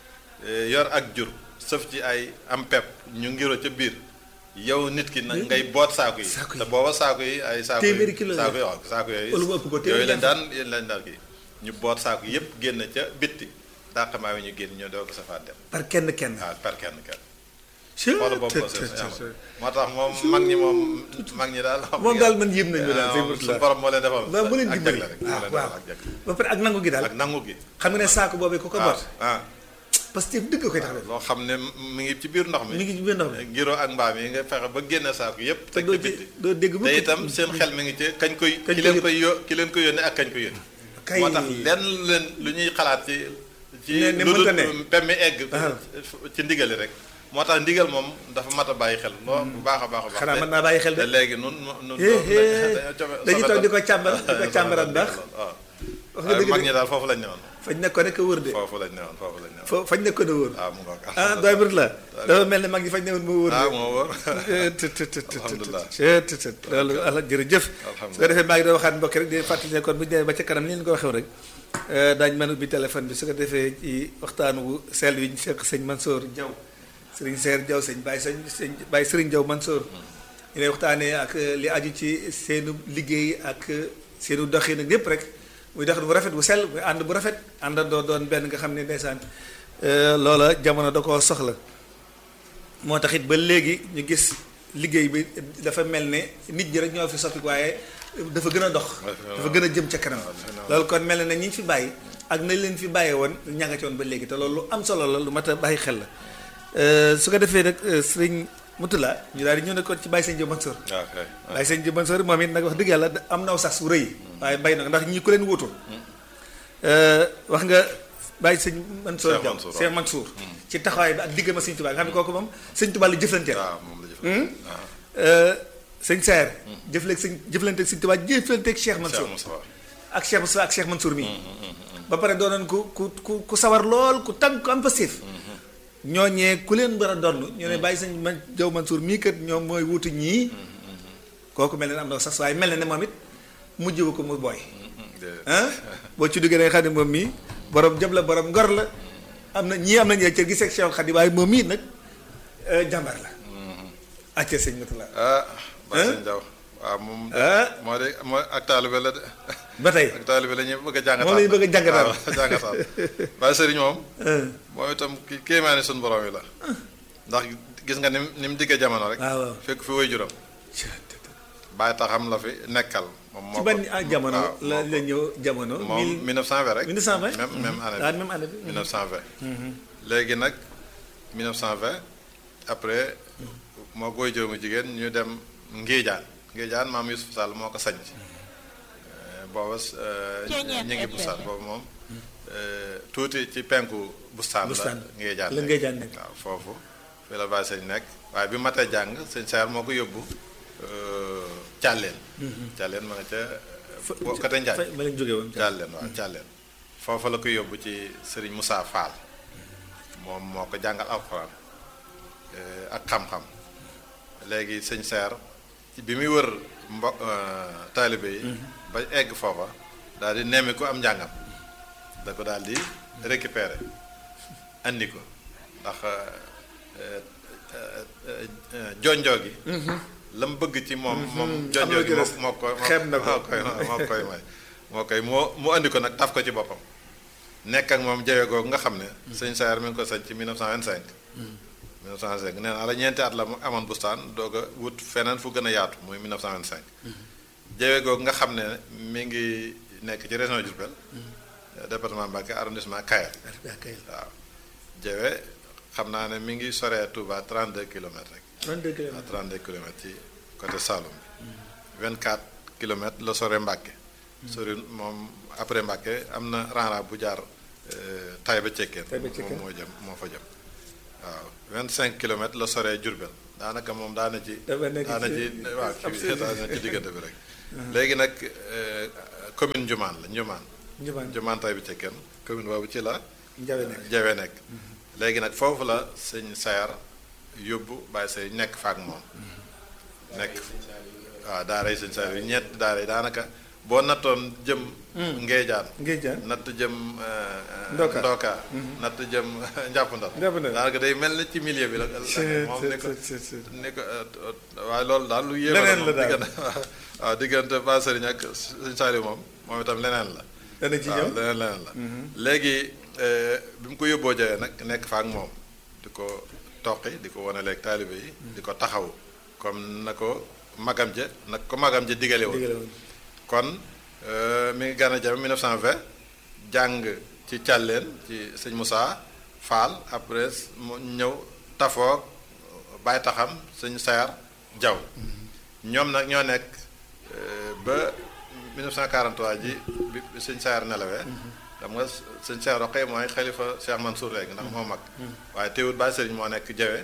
yor ak jur sëf ci ay am pepp ñu ngiro ca biir yow nit ki nag ngay boot saako yi Saako yi. te booba saako yi ay saako Téeméeri kilo la saako yi waaw saako yooyu Wala mu ëpp ko, téeméeri yooyu lañ ñaar daan yéen lañ daan kii ñu boot saako yépp génn ca bitti dàqamaa yi ñu génn ñoo doo ko safaat dem par kenn kenn waaw par kenn kenn Chut, xoolal boobu tut, ko tut, seen tut, tut. moo tax moom mag ñi moom mag ñi daal moom daal man yéem nañu daal sëñ moom Mourtala suñu borom moo leen defal waaw mu leen ak dimbali jagle rek waaw moo leen waaw defal ak jagle ba pare ak nangu gi daal ak nangu gi xam nga ne saako boobee ku ko waaw bot ah pastif dëgg koy tax def loo xam ne mi ngi ci biir ndox mi mi ngi ci biir ndox mi ngiro ak mbaam yi nga fexe ba génne saako yépp te teg doo ci ci bitti doo dégg te mukk itam seen xel mi ngi ci kañ koy Kañ ki koy leen yót- koy yo ki leen koy yónni ak kañ koy yónni Kay- moo tax lenn lu leen lu ñuy xalaat ci ci Ne- ne lu dul mënta ne. pemmi egg Ah. ci ndigali rek moo tax ndigal moom dafa mat a bàyyi xel loo bu baax a baax a baax xanaa te- mën naa bàyyi xel de te léegi nun nun Eh, eh, dañoo cofe- dañuy toog di ko sofetal- càmbar di ko càmbaraat baax waaw wax nga waaye dëgg mag de ñi daal foofu lañ newoon fañ nekkoon rek a wër de foofu lañ newoon foofu lañ newoon fo fañ nekkoon a wër waaw mu ngoog ah doy bët la dafa mel ne mag ñi fañ newoon moo wër ah de moo wóor tët tët tët tët Alhamdulillah. tët tët tët loolu ala jërëjëf Alhamdulillah. su ko defee maa ngi doon waxaat mbokk rek di fàttali ne kon bu ñu demee ba ca kanam ni leen ko waxee rek daañu mën a ubbi téléphone bi su ko defee ci waxtaan wu sell wi ñu fekk sëñ Mansour Diaw sëriñ Seer Diaw sëñ Baye sëñ sëñ Baye Sëriñ Diaw Mansour ñu lay waxtaanee ak li aju ci seenu liggéey ak seenu doxin ak yépp rek muy doxin bu rafet bu sell muy ànd bu rafet àndandoo doon benn nga xam ne ndeysaan loola jamono da koo soxla moo tax it ba léegi ñu gis liggéey bi dafa mel ne nit ñi rek ñoo fi soppi waaye dafa gën a dox dafa gën a jëm ca kanam loolu kon mel na ne ñi ñu fi bàyyi ak nañ leen fi bàyyee woon ña nga ci woon ba léegi te loolu lu am solo la lu mat a bàyyi xel la su ko defee nag sëriñ Mutula ñu daal di ñëw ne kon ci Baye Sëñ Diop Mansour waaw kay Baye Sëñ Diop Mansour moom it nag wax dëgg yàlla am naw sax su rëy waaye bay na ko ndax ñi ku leen wutul wax nga Baye Sëñ Mansour Cheikh Diaw Mansour, Cheikh Mansour ci taxawaay bi ak diggam ak Sëñ Tuubaa nga xam ne kooku moom Sëñ Tuubaa la jëflanteel waaw moom la jëf waaw sëñ Saer jëfleeg sëñ jëflanteeg Sëñ Tuubaa jëflanteeg Cheikh Mansour Cheikh Moussa ak Cheikh Moussa ak Cheikh Mansour mii ba pare doonoon ku ku ku ku sawar lool ku tànk ku am passif ñooñee ku leen war a donn ñu ne bàyyi sëñ man Jaw Mansour mii kat ñoom mooy wutu ñii kooku mel na ne am na sax waaye mel na ne moom it mujjwu ko mu booy ah boo ci duggee da nga xam ne moom mii borom jëm la borom ngor la am na ñii am nañu cër gi seeg Cheikh Xadi waaye moom mii nag jàmbar la acca sëñ Matula ah Baye Sëñ Diaw waaw moom de ah moo de moo ak taalibe la de ba tey ak taalibe la ñuy bëgg a jàngataal moom la ñu bëgg a jàngataal. waaw jàngataal Baye Sëriñ moom moom itam ki kéemaane suñu borom yi la ndax gis nga ni mu ni mu diggee jamono rek waaw waaw fekk fi way juram bàyyi taxam la fi nekkal moom moo ci ko ban ah jamono waaw, la moo la ko- ñëw jamono. moom 1920 rek 1920 même même année ah bi même année bi. 1920 léegi nag 1920 après moo koy jëmu jigéen ñu dem Ngéejaan Ngéejaan maam Youssouf Sall moo ko sañc booba ñu ngi bustaan boobu moom euh, tuuti ci penku bustaan la Bustaan. Ngéejaan La nekk. Ngéejaan nekk. waaw foofu fi la bàyyi sëñ nekk waaye bi matee jàng sëñ Saar moo ko yóbbu euh, Càlleen Càlleen ma nga ca fa boo côté Njaay fa ma leen jógee woon. Càlleen waaw Càlleen foofa la ko yóbbu ci Serigne Moussa Fall moom moo ko jàngal alxuraan eh, ak xam-xam léegi sëñ Seer ci bi muy wër mbo eh, taalibe yi ba egg foofa daal di nemmi ko am njàngam da ko daal di récupérer andi ko ndax eh, eh, eh, eh, jonjoo gi la mu bëgg ci moom moom jonjoo lu gi ci des. moo moo ko Xeeb na ko. moo koy moo koy may moo koy moo mu andi ko nag taf ko ci boppam nekk ak moom jawe googu nga xam ne sëñ Saar mi ngi ko sañ ci 1925 1925 nee naa la ñeenti at la mu amoon bustaan doog a wut feneen fu gën a yaatu muy 1925 jawe googu nga xam ne mi ngi nekk ci région Diourbel département Mbacké arrondissement Kayar ah kay waaw jawe xam naa ne mi ngi soree Touba 32 kilomètres rek 32 kilomètres. à 32 kilomètres ci côté Saloum bi 24 kilomètres la sore Mbàkke sori moom après Mbàkke am na ranra bu jaar Taïba Cekkeen Taïba Cekkeen. moom moo jëm moo fa jëm waaw vingt cinq kilomètres la soree Jurbel daanaka moom daana ci dafa nekk daana ci ci- waaw ab ci daana ci diggante bi rek léegi nag euh, commune Njumaan la Njumaan Njumaan Njumaan tay bi ci kenn commune boobu ci la Njawe nekk jawe nekk léegi nag foofu la sëñ sayar yóbbu bàyyi say nekk faak moom nekk waaw daara yi sëñ sayar yi ñett daara yi daanaka boo nattoon jëm ngeejaan ngay jaan natt jëm euh, Ndoka. ndoka natt jëm njàpp ndal Njàpp Ndal. daanaka day mel ni ci milieu bi la c'est moom ni ko c'est c'est ni ko waaye loolu daal lu yéeme Leneen la moom daal. diggante waaw diggante ba sëriñ ak sëñ Saliou moom moom itam leneen la dana ci waaw ñëw leneen leneen la léegi euh, bi mu ko yóbboo jawee nag nekk fa ak moom di ko toqi di ko wanaleeg taalibe yi di ko taxaw comme na ko magam ja nag ko magam ja digale woon digale woon kon euh, mi ngi gën a jame 1920 jàng ci càlleen ci sëñ Moussa Fall après mu ñëw tafoog bàyyi taxam sëñ Sayar Jaw ñoom nag ñoo nekk euh, ba 1943 ji bi bi sëñ Sayar nelawee xam nga sëñ Sayar Roqe mooy xalifa Cheikh Mansour léegi ndax moo mag waaye teewut bàyyi sëriñ moo nekk jawe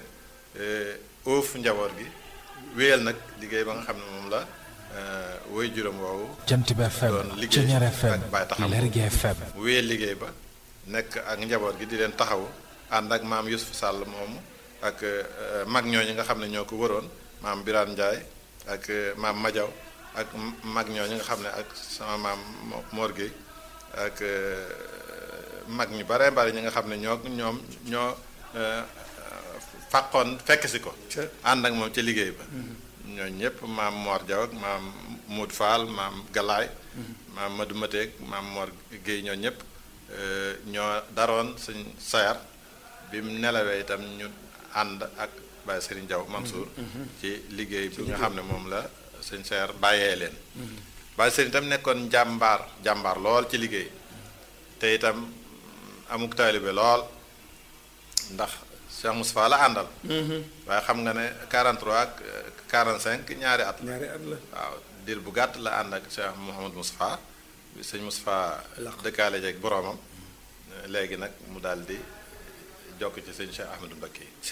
óof njaboot gi wéyal nag liggéey ba nga xam ne moom la euh, woy juróom woowu Jant bi FM doon liggéey Ceñeer FM ak Baye Taxaw. Lergui FM mu wéyal liggéey ba nekk ak njaboot gi di leen taxawu ànd ak maam Youssouf Sall moomu ak euh, mag ñooñu nga xam ne ñoo ko wëroon maam Birane Ndiaye ak euh, maam Madiaw ak m- mag ñooñu nga xam ne ak sama maam Mo- Mor Gueye ak euh, mag ñu bare bare ñi nga xam ne ñoo ñoom ñoo euh, fàqoon fekk si ko ca ànd ak moom ca liggéey ba ñooñu ñëpp maam Mor Diaw ak maam Moud Fall maam Galaay maam Madou Mateek maam Mor Guèye ñoo ñëpp euh, ñoo daroon suñ sayar bi mu nelawee itam ñu ànd ak Baye Serigne Diaw Mansour ci liggéey bi nga xam ne moom la suñ sayar bàyyee leen Baye Serigne itam nekkoon jàmbaar jàmbaar lool ci liggéey te itam amuk taalibe lool ndax Cheikh Moustapha la àndal waaye xam nga ne 43 ak euh, 45 ñaari at la ñaari at la waaw diir bu gàtt la ànd ak Cheikh Mouhamadou Moustapha bi sëñ Moustapha dëkkaale jeeg boroomam euh, léegi nag mu daal di jokk ci sëñ Cheikh Ahmadou Mbacké ca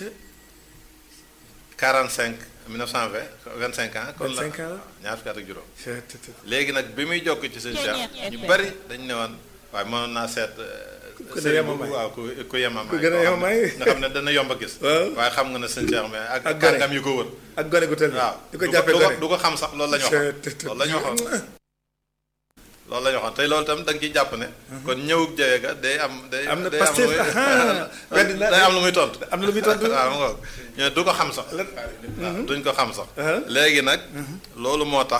45 1920 25 ans kon la 25 ans la. ñaar fukki at ak juróom ca te te léegi nag bi muy jokk ci sëñ Cheikh ñu bari dañ ne woon waaye mënoon naa seet euh, Ku sëriñ gën a bu- yemamaay. waaw ku ku yemamaay Ku gën a koo xam ne- yemamaay. nga xam ne dana yomb a gis Waaw. waaye xam nga ne sëñ Cheikh mais ak Ak gone. kàngam yu ko wër ak gone gu tël waaw di ko du jàppee du gone du ko xam sax loolu la ñu waxoon te te loolu la ñu waxoon loolu la ñu waxoon tey loolu itam da nga ciy jàpp ne kon ñëwug jëye ga day am day Am na day Pastef, lu muy- ah, weddi na- day am lu muy tontu am na lu muy tontu waaw mu ngoog ñu ne du ko xam sax la- duñ ko xam sax Ah. léegi nag loolu moo tax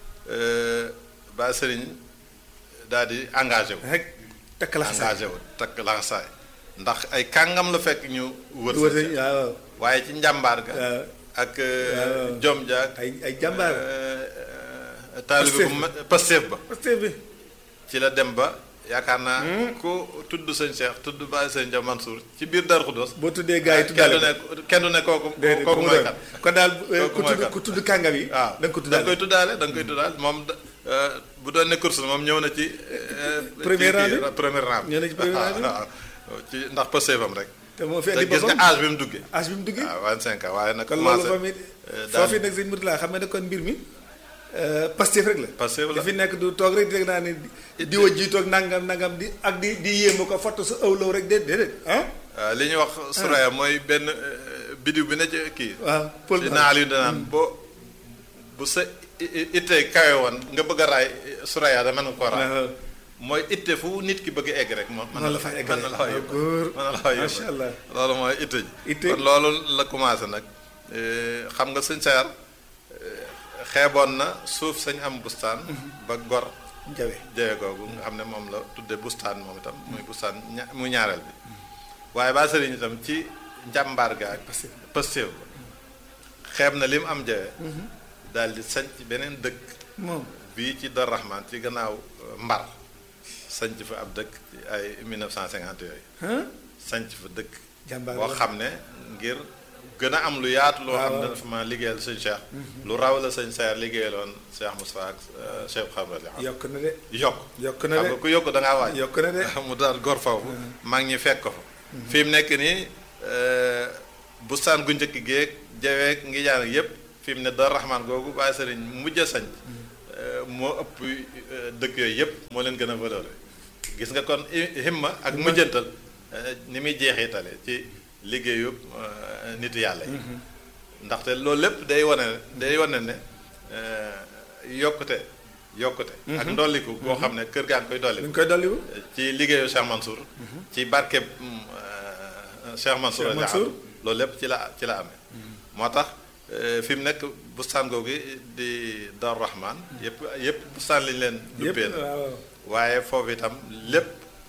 ba sëriñ daal di engagé wu rek takk la xasaay engagé wu takk laxasaay ndax ay kàngam la fekk ñu wër wër si waaw waaye ci njàmbaar ga waaw ak waaw. jom ja ak ay ay jàmbaar taalibe bu ma Pastef ba Pastef bi ci la dem ba yaakaar naa ku tudd sëñ Cheikh tudd Baye sëñ Dia Mansour ci biir Darou Khoudoss boo tuddee gars yi kenn tuddaale du ne kenn du ne kooku déedéet kooku ku mu mooy doon. kat kon daal eh, Kooku ku mooy tudd kat. ku tudd kàngam yi waaw da nga ko da nga tuddaale koy tuddaale da nga koy tuddaale moom da- euh, bu doon ne course la moom ñëw na ci euh, Premier ci rang kii, bi? premier rang Ñëw na ci premier rang bi? waaw waaw ci ndax Pastef am rek te moo fi te andi gis nga boppam âge bi mu duggee âge bi mu duggee waaw 25 ans waaye nag kon loolu commencé fa mi euh, daan- foofu nag sëñ Mourtala xam nga ne kon mbir mi euh, Pastef rek la Pastef la. di fi nekk du toog rek di rek naa ne di- di wa jiitoog nangam nangam di ak di di yéema ko foto sa ëwlaw rek déet déedéet ah waaw li ñuy wax suraya mooy benn euh, bidiw bi ne ci kii waaw Paul si naal yu danaan boo bu sa i- i- ittee kawe woon nga bëgg a raay suraya da mën nga koo raay waaw mooy itte fu nit ki bëgg a egg rek moom mën Mën la fa eggale. mën na la fa waaw, yóbbu góor. mën na la fa yóbbu Macha Allah. loolu mooy itte ji Itte. kon loolu la commencé nag Eh, xam nga sëñ Sayar eh, xeeboon na suuf sañ am bustaan ba gor jawe jawe googu nga xam ne moom la tudde bustaan moom itam muy bustaan ña muy ñaareel bi waaye ba sëriñ itam ci njàmbaar ga ak Pastef. Pastef ba xeeb na li mu am jawe daal di sañ ci beneen dëkk moom bii ci Dar Rahman ci gannaaw euh, Mbar sanc fa ab dëkk ci ay 1950 yooyu ah sanc fa dëkk jàmbaar boo la. xam ne ngir gën a am lu yaatu loo xam ne waaw. dafa ma liggéeyal sëñ Cheikh lu raw la sëñ Sayar liggéeyaloon Cheikh Moustapha ak euh, Cheikh Xabrali yokk na de yokk yokk na xam de nga ku yokk da ngaa waaj yokk na de mu daal gor foofu mag ñi fekk ko fa fi mu nekk nii euh, bustaan gu njëkk géeg jaweeg ngi jaan ak yépp fi mu ne Daaru Rahmaan googu Baye Sëriñ mujj a sañ moo ëpp dëkk yooyu yépp moo leen gën a valeur gis nga kon himma ak mujjantal ni muy jeexitale ci liggéeyu nitu yàlla yi ndaxte loolu lépp day wane day wane ne yokkute yokkute ak ndolliku boo xam ne kër gaa ngi koy dolliku ñu koy dolliku ci liggéeyu Cheikh Mansour ci barkeb Cheikh Mansour Cheikh Mansour loolu lépp ci la ci la amee moo tax fi mu nekk bustaan googu di Daaru Rahmaan yëpp yëpp bustaan lañu leen duppee la waaye foofu itam lépp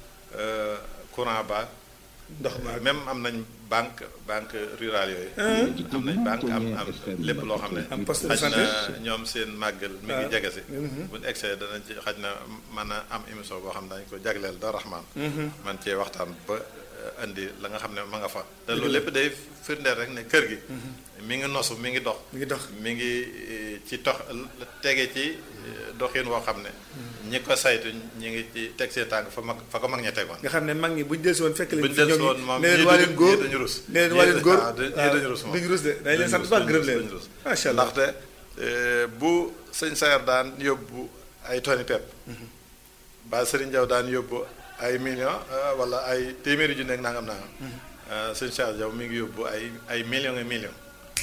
courant ba ndox ma même am nañ banque banque rurale yooyu am nañ banque am am lépp loo xam ne am poste de xaj santé na ñoom seen màggal mi ngi jege si buñu egsee danañ ci xaj na mën a am émission boo xam ne dañ ko jagleel Daaru Rahmaan man cee waxtaan ba indi la nga xam ne ma nga fa te loolu lépp day firndeel rek ne kër gi mi ngi nosu mi ngi dox mi ngi dox mi ngi ci tox tege ci doxin woo xam ne ñi ko saytu ñi ngi ci teg seen tànk fa mag fa ko mag ña tegoon nga xam ne mag ñi buñ delsi woon fekk leen buñ delsi woon moom ne leen waa leen góor dañu rus ne leen waa leen góor ñii dañu rus moom duñu rus de dañ leen sant baax gërëm leen dañu rus macha allah ndaxte bu sëñ Sayar daan yóbbu ay toni pepp ba sëriñ Jaw daan yóbbu ay million wala ay téeméeri junni ak nangam nangam sëñ Cheikh Jaw mi ngi yóbbu ay ay millions et millions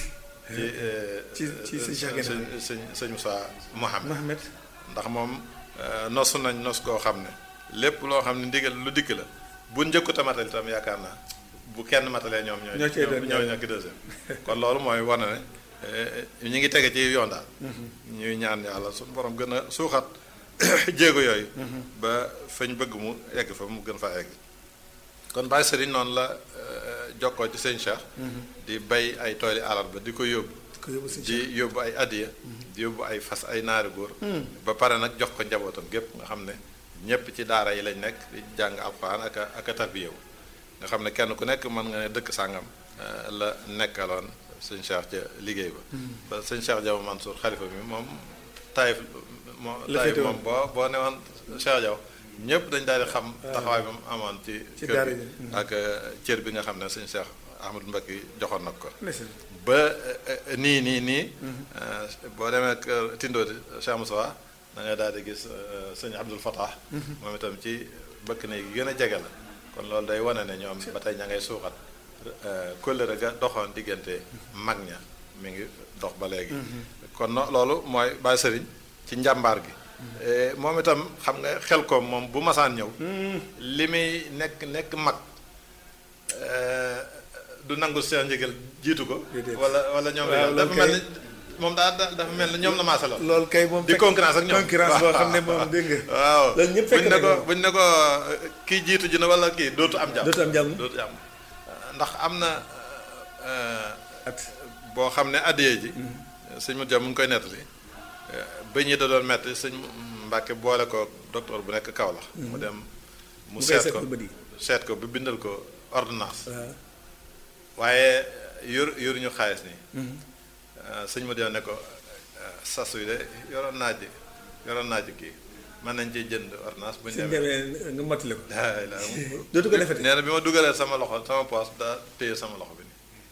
ci ci ci sëñ Cheikh sëñ sëñ sëñ Moussa Mohamed Mohamed ndax moom nosu nañ nos koo xam ne lépp loo xam ne ndigal lu dikk la bu njëkkut a matal itam yaakaar naa bu kenn matalee ñoom ñooy ñoo cay doon ñoo ñoo ki deuxième kon loolu mooy wane ne ñu ngi tege ci yoon daal ñuy ñaan yàlla suñu borom gën a suuxat jéego yooyu ba fañ bëgg mu egg fa mu gën fa egg kon Baye Serigne noonu la jokkoo ci sëñ Cheikh di bay ay tooli alarba di ko yóbbu ko yóbbu sëñ di yóbbu ay addiya di yóbbu ay fas ay naari góor ba pare nag jox ko njabootam gépp nga xam ne ñépp ci daara yi lañ nekk di jàng alxuraan ak a ak a tarbiyewu nga xam ne kenn ku nekk mën nga ne dëkk sàngam la nekkaloon sëñ Cheikh ca liggéey ba ba sëñ Cheikh Diaw Mansour xalifa mi moom Taïf moom La Taïf féete moom boo boo newoon Cheikh Diaw ñëpp dañ daal di xam taxawaay ba mu amoon ci Ci kër daara gi ji. ak cër bi nga xam ne sëñ Cheikh Ahmadou Mbacké joxoon na ko ndeysaan ba nii nii nii boo demee kër Tindoodi Cheikh Moussa da ngay daal di gis sëñ Abdul Fatah moom itam ci bëkk na yi gën a jege la kon loolu day wane ne ñoom ba tey ña ngay suuxat kóllëre ga doxoon diggante mag ña mi ngi dox ba léegi kon no loolu mooy Baye Sëriñ ci njàmbaar gi moom itam xam nga xel ko moom bu masaan ñëw li muy nekk nekk mag du nangu seen njëgal jiitu ko Déedéet. wala wala ñoom Waaw, dafa loolu mel kay- ni moom daa daa- dafa mel ni ñoom la maasaloon loolu kay moom di fekk- concurrence ak ñoom concurrence boo xam ne moom dégg nga waaw loolu ñëpp fekk buñ ne nañ ko ko. buñ ne ko kii jiitu ji na wala kii dootu am jàmm dootu am jàmm dootu am ndax am na at boo xam ne addiyee ji sëñ mu jàmm mu ngi koy nettali bëñ yi da doon metti sëñ Mbàkke boole ko docteur bu nekk Kaolack mu dem mu mu koy seet seet ko ko bët yi seet ko bi bindal ko ordonnance waaw waaye yor yoruñu xaalis nii sëñ ma dem ne ko sas wi de yoroon naa ji yoroon naa ji kii mën nañ ci jënd ordonnance bu ñu suñ demee demee nga mottali ko daay la dootu ko defati nee na bi ma dugalee sama loxo sama poos daa téye sama loxo bi nii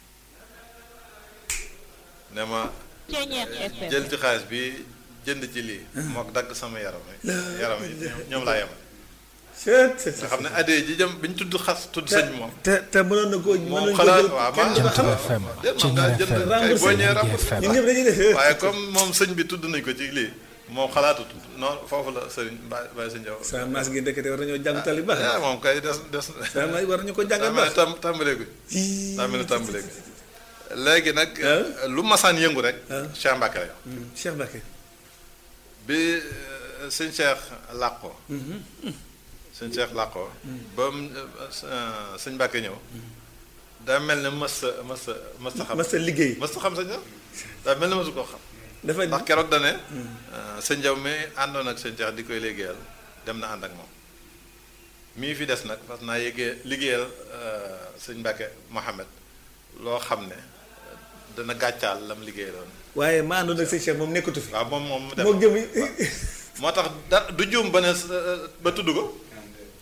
ne ma Ceeñeex FM. jël ci xaalis bi jënd ci lii mook dagg sama yaram yi yaram yi ñoom- ñoom laa yemal seet seet nga xam ne addee ji jëm bi ñu tudd xas tudd sëñ bi moom te te mënoon na koo mënoon moom nañu ko xalaat jël waaw kenn du ko xam FM déet moom daa jënd FM kay boo ñëwee ràpp ñun ñëpp dañuy def waaye comme moom sëñ bi tudd nañ ko ci lii moom xalaatut noonu foofu la sëriñ Baye Baye Sëñ Jaw sa maas gi ndekete war nañoo jàng tali baax ah moom kay des des sa maas war nañu ko jàngal daa mel baax ne tam tàmbaleegu daa mel ne tàmbaleegu léegi nag lu masaan yëngu rek Ah. Cheikh Mbacke la yow Cheikh Mbacke bi euh, sëñ Cheikh làqoo sëñ Cheikh làqoo ba mu euh, sëñ Mbacke ñëw daa mel ne mës sa mës sa mës sa xam mas sa liggéey mës sa xam sëñ Jaw daa mel ne mësu koo xam dafa ndax keroog da ne sëñ Jaw mi àndoon ak sëñ Cheikh di koy liggéeyal dem na ànd ak moom mii fi des nag parce que naa yéegee liggéeyal euh, sëñ Mbacke Mohamed loo xam ne dana gàccaal lam liggéeyaloon waaye maa àndoon ak sëñ Cheikh moom nekkatu fi waaw moom moom mu dem moo jëm moo tax da du juum ba ne s- ba tudd ko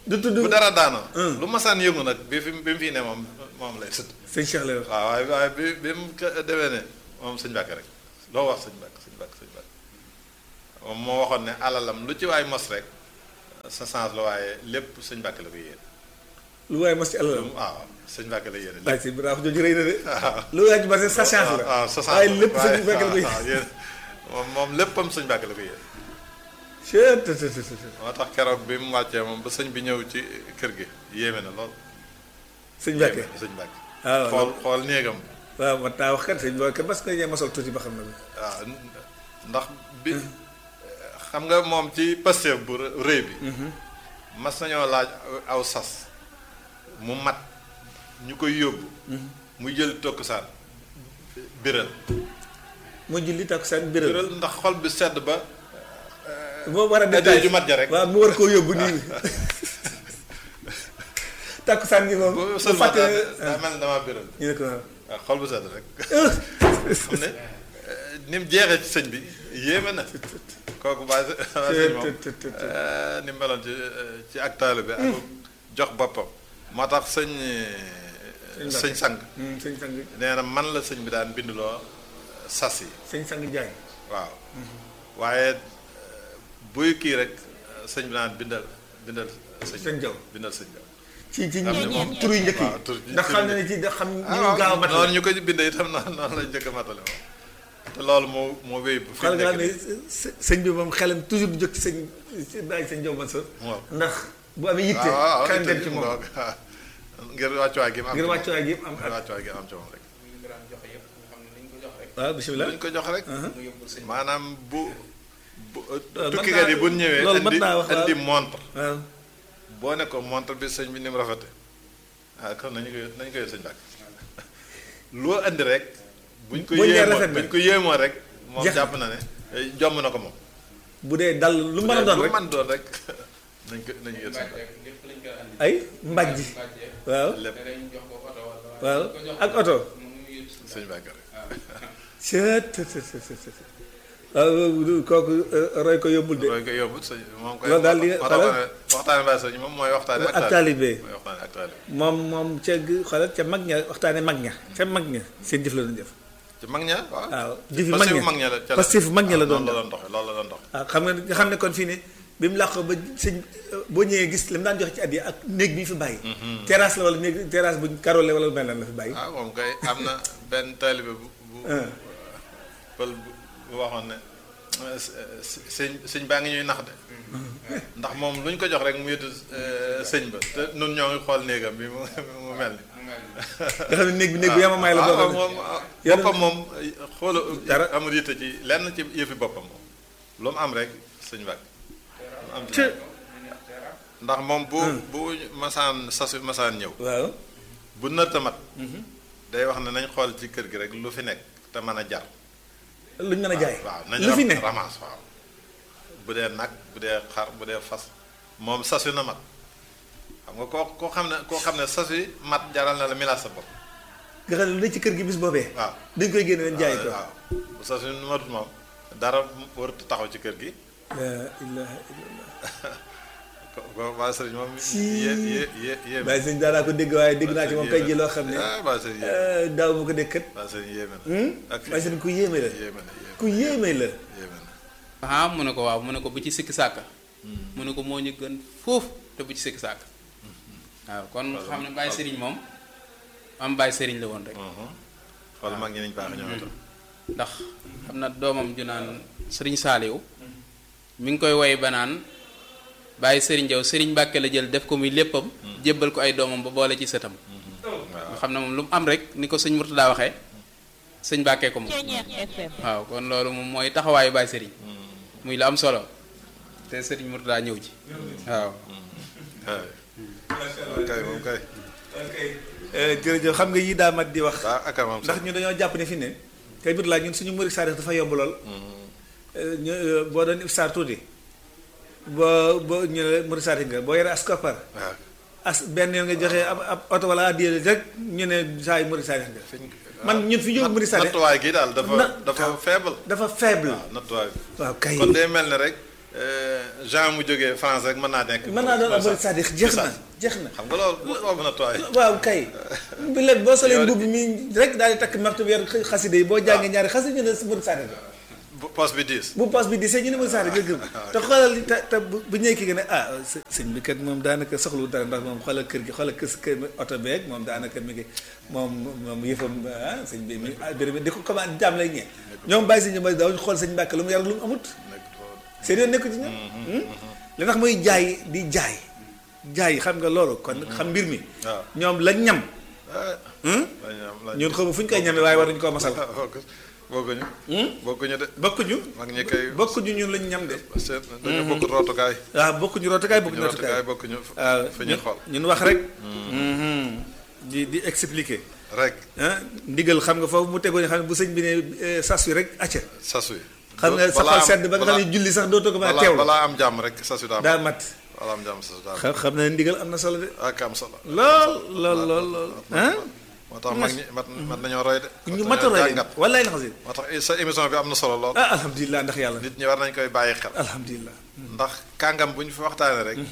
du tudd bu dara daanoo lu masaan yëngu nag bi fi bi mu fii ne moom moom lay tudd sëñ Cheikh lay wax waaw waaye waaye bi bi mu ko demee ne moom sëñ Mbàkke rek loo wax sëñ Mbàkke sëñ Mbàkke sëñ Mbàkke moom moo waxoon ne alalam lu ci waay mos rek sa sens la waaye lépp sëñ Mbàkke la ko yéene lu waaye mas ci alalam waaw sëñ Mbàkke la yéene laaj si bi wax jooju rëy na de waaw lu waaye ci bari sa chance la waaw sa chance waaye la lépp sëñ Mbàkke la koy waaw yéen moom moom léppam sëñ Mbàkke la ko yéene Chut, tut, tut, tut, tut. moo tax keroog bi mu wàccee moom ba sëñ bi ñëw ci kër gi yéeme na lool sëñ Mbàkke yéeme na sëñ Mbàkke waaw xool xool néegam waaw man taa wax kat sëñ Mbàkke parce que ñee mosal tuuti ba xam na waaw ndax bi xam nga moom ci Pastef bu rëy bi mas nañoo laaj aw sas mu mat ñu koy yóbbu muy jël tokkusaan biral mu julli takkusaan biral biral ndax xol bi sedd ba moo war a addiya détaillé ju mat ja rek. waaw mu war koo yóbbu nii takkusaan gi moom bu bu seulement fàtte daa mel ne damaa biral ñu ne ko waaw waaw xol bu sedd rek xam ne ni mu jeexee ci sëñ bi yéeme na kooku bàyyi sëñ moom tut, tut, tut, tut. eh, ni mu meloon ci ci ak taalibe bi ak jox boppam moo tax sëñ sëñ sang Hmm, sëñ sang nee na man la sëñ bi daan binduloo sas yi sëñ sang jaay waaw waaye eh, buy kii rek sëñ bi naan bindal bindal sëñ Sëñ Jaw. bindal sëñ Jaw ci ci xam ne moom tur yu njëkk waaw, tur yi yi- ndax tur xam yi- na ne ci da xam ñu ah gaaw a waaw matal noonu ñu ko bindee itam noonu noonu lañ njëkk a matale moom te loolu moo moo wéy bu fi xool nga xam nekk ne së- sëñ bi moom xelam toujours du jóg ci sëñ ci bàyyi sëñ Jaw Mansour waaw. ndax bu amee yitte waaw waaw xelam dem itam ci moom waaw. ngir wàccuwaay gi mu am ngir ci moom. wàccuwaay gi am ngir wàccuwaay gi am ci moom rek waaw bisimilah luñ ko jox rek maanaam bu bu mën tukkikat naa- yi bu ñëwee loolu mën indi naa wax, waaw. indi montre waaw boo ne ko montre bi sëñ bi ni mu rafete ah kon nañu ko nañu ko yor sëñ Mbàkke loo indi rek buñ ko Buñ nee yéemoo rafet na. buñ ko yéemoo rek moom Jeex na. jàpp na ne eh, jomm na ko moom bu dee dal lu mën a doon lu rek mën doon rek nañ ko nañu yor sëñ Mbàkke ay mbàjj waaw lépp waaw ak oto sëñ Mbàkke rek cët tët tët tët tët. waaw kooku euh, roy ko yombul de roy ko yóbbu sëñ moom koy Loolu daal li nga- moo tax ma ne waxtaane Baye Sëñ moom mooy waxtaane ak taalibe mooy waxtaane ak taalibe moom moom ca g- xoolal ca mag ña waxtaane mag ña ca mag ña seen jëf la doon jëf ci mag ña waaw waaw jëfi mag Pastef ña mag ña la ca la Pastef mag ña la doon loolu la def doon doxe loolu la doon doxe waaw xam nga nga xam ne kon fii ne bi mu làqoo ba sëñ boo ñëwee gis li mu daan joxe ci at yi ak néeg bi ñu fi bàyyi terrasse la wala néeg terrasse buñ karole wala mel na la fi bàyyi ah moom kay am na benn taalibe bu bu ah pël bu bu waxoon ne eh, s- sëñ sëñ baa ngi ñuy nax de ndax moom lu ñu ko jox rek mu yëtu sëñ ba te nun ñoo ngi xool néegam bi mu mu mel ni nga xam ne néeg bi néeg bu yamamaay la waaw boo xam ne moom Yàlla- boppam moom xoola Dara. amul yitte ci lenn ci yëfi boppam moom lu mu am rek sëñ Mbàkke lu mu am ci Ci- ndax moom bu bu masaan sasu masaan ñëw waaw bu nërta mat day wax ne nañ xool ci kër gi rek lu fi nekk te mën a jar luñ mën a jaay waaw nañ lu fi ne ramas waaw bu dee nag bu dee xar bu dee fas moom sasu na mat xam nga koo koo xam ne koo xam ne sasu mat jaral na la milaas sa bopp nga xam ne lu ne ci kër gi bis boobee waaw dañ koy génne leen jaay ko waaw bu sasu matut moom dara warut taxaw ci kër gi la ilaha illallah ko ko waa sëriñ moom Si. yé yé yé yéeme bàyyi sëñ daanaa ko dégg waaye dégg naa ci moom tey ji loo xam ne ah waa sëriñ yéeme euh, daaw ma ko dégg kat waa sëriñ yéeme na ak waaye sëñ ku yéeme la yéeme na yéeme ku yéeme la yéeme na ah mu ne ko waaw mu ne ko bu ci sikki sàkka mu ne ko moo ñu gën foofu te bu ci sikki sàkka waaw kon xam ne Baye Serigne moom am Baye Serigne la woon rek xool mag ñi nañ baax ñoom itam ndax xam na doomam ju naan Serigne Saaliw mi ngi koy woy ba naan Baye Serigne Jaw Serigne Mbàkke la jël def ko muy léppam jébbal ko ay doomam ba boole ci sëtam nga xam ne moom lu mu am rek ni ko sëñ Murtada waxee sëñ Mbàkke ko moom waaw kon loolu moom mooy taxawaayu Baye Serigne muy la am solo te Serigne Murtada ñëw ci waaw waaw kay moom kay Euh, jërëjëf xam nga yii daa mat di wax waaw ak moom ndax ñu dañoo jàpp ne fi ne tey bit laa ñun suñu murid saadix dafa yomb lool Euh, ñu euh, boo doon ifsaar tuuti boo boo ñu ne murid saadix nga boo yore as koppar waaw as benn yoon nga joxe ab ab oto wala addiya rek ñu ne saa yu murid saadix nga man ñun fi jóg murid saadix nattuwaay gi daal dafa Na- dafa faible dafa faible waaw nattuwaay bi waaw kay kon day mel ne rek Jean mu jógee France rek mën naa nekk. mën naa doon am murid sadiq jeex na jeex na xam nga loolu loolu mën a tooy. waaw kay bi leen boo solee mbubb mi rek daal di takk maxtu yor xaside yi boo jàngee ñaari xaside ñu ne murid sadiq bu poste bi diis. bu paas bi di see ñu ne murid sadiq nga gëm te xoolal te te bu bu ñëwee ki nga ne ah sëñ bi kat moom daanaka soxlu dara ndax moom xoolal kër gi xoolal kër kër oto beeg moom daanaka mi ngi moom moom yëfam ah sëñ bi mi béréb di ko commande jàmm lay ñee ñoom bàyyi sëñ bi daawuñu xool sëñ Mbàkke lu mu yar lu mu amut seen yoon nekku ci ñoom li tax muy jaay di jaay jaay xam nga loolu kon xam mbir mi waaw ñoom la ñam ñun ñun xamu fu ñu koy ñamee waaye war nañu koo masal bokkuñu. bokkuñu de. bokkuñu mag ñi koy. bokkuñu ñun lañ ñam de seen dañoo bokk rootukaay. waaw bokkuñu rootukaay bokkuñu ñu rootukaay rootukaay bokkuñu waaw fi ñuy xool. ñun wax rek di di expliquer rek ah ndigal xam nga foofu mu tegoo ni xam ne bu sëñ bi ne eh, sas wi rek acca sas wi. xam nga sa xol sedd ba nga xam ne julli sax dootoo ko mën a balaa teewlu balaa am jàmm rek sas wi daa am. daa mat balaa am jàmm sas wi daa am. xam xam na ne ndigal am na solo de ak am solo. lool lool lool lool ah moo tax mag ñi mat mat nañoo roy de. ñu mat mat a nañoo roy jàngat. de wallaay la xam si moo tax sa émission bi am na solo lool. ah alhamdulilah ndax yàlla nit ñi war nañ koy bàyyi xel. alhamdulilah ndax kàngam bu ñu fi waxtaanee rek.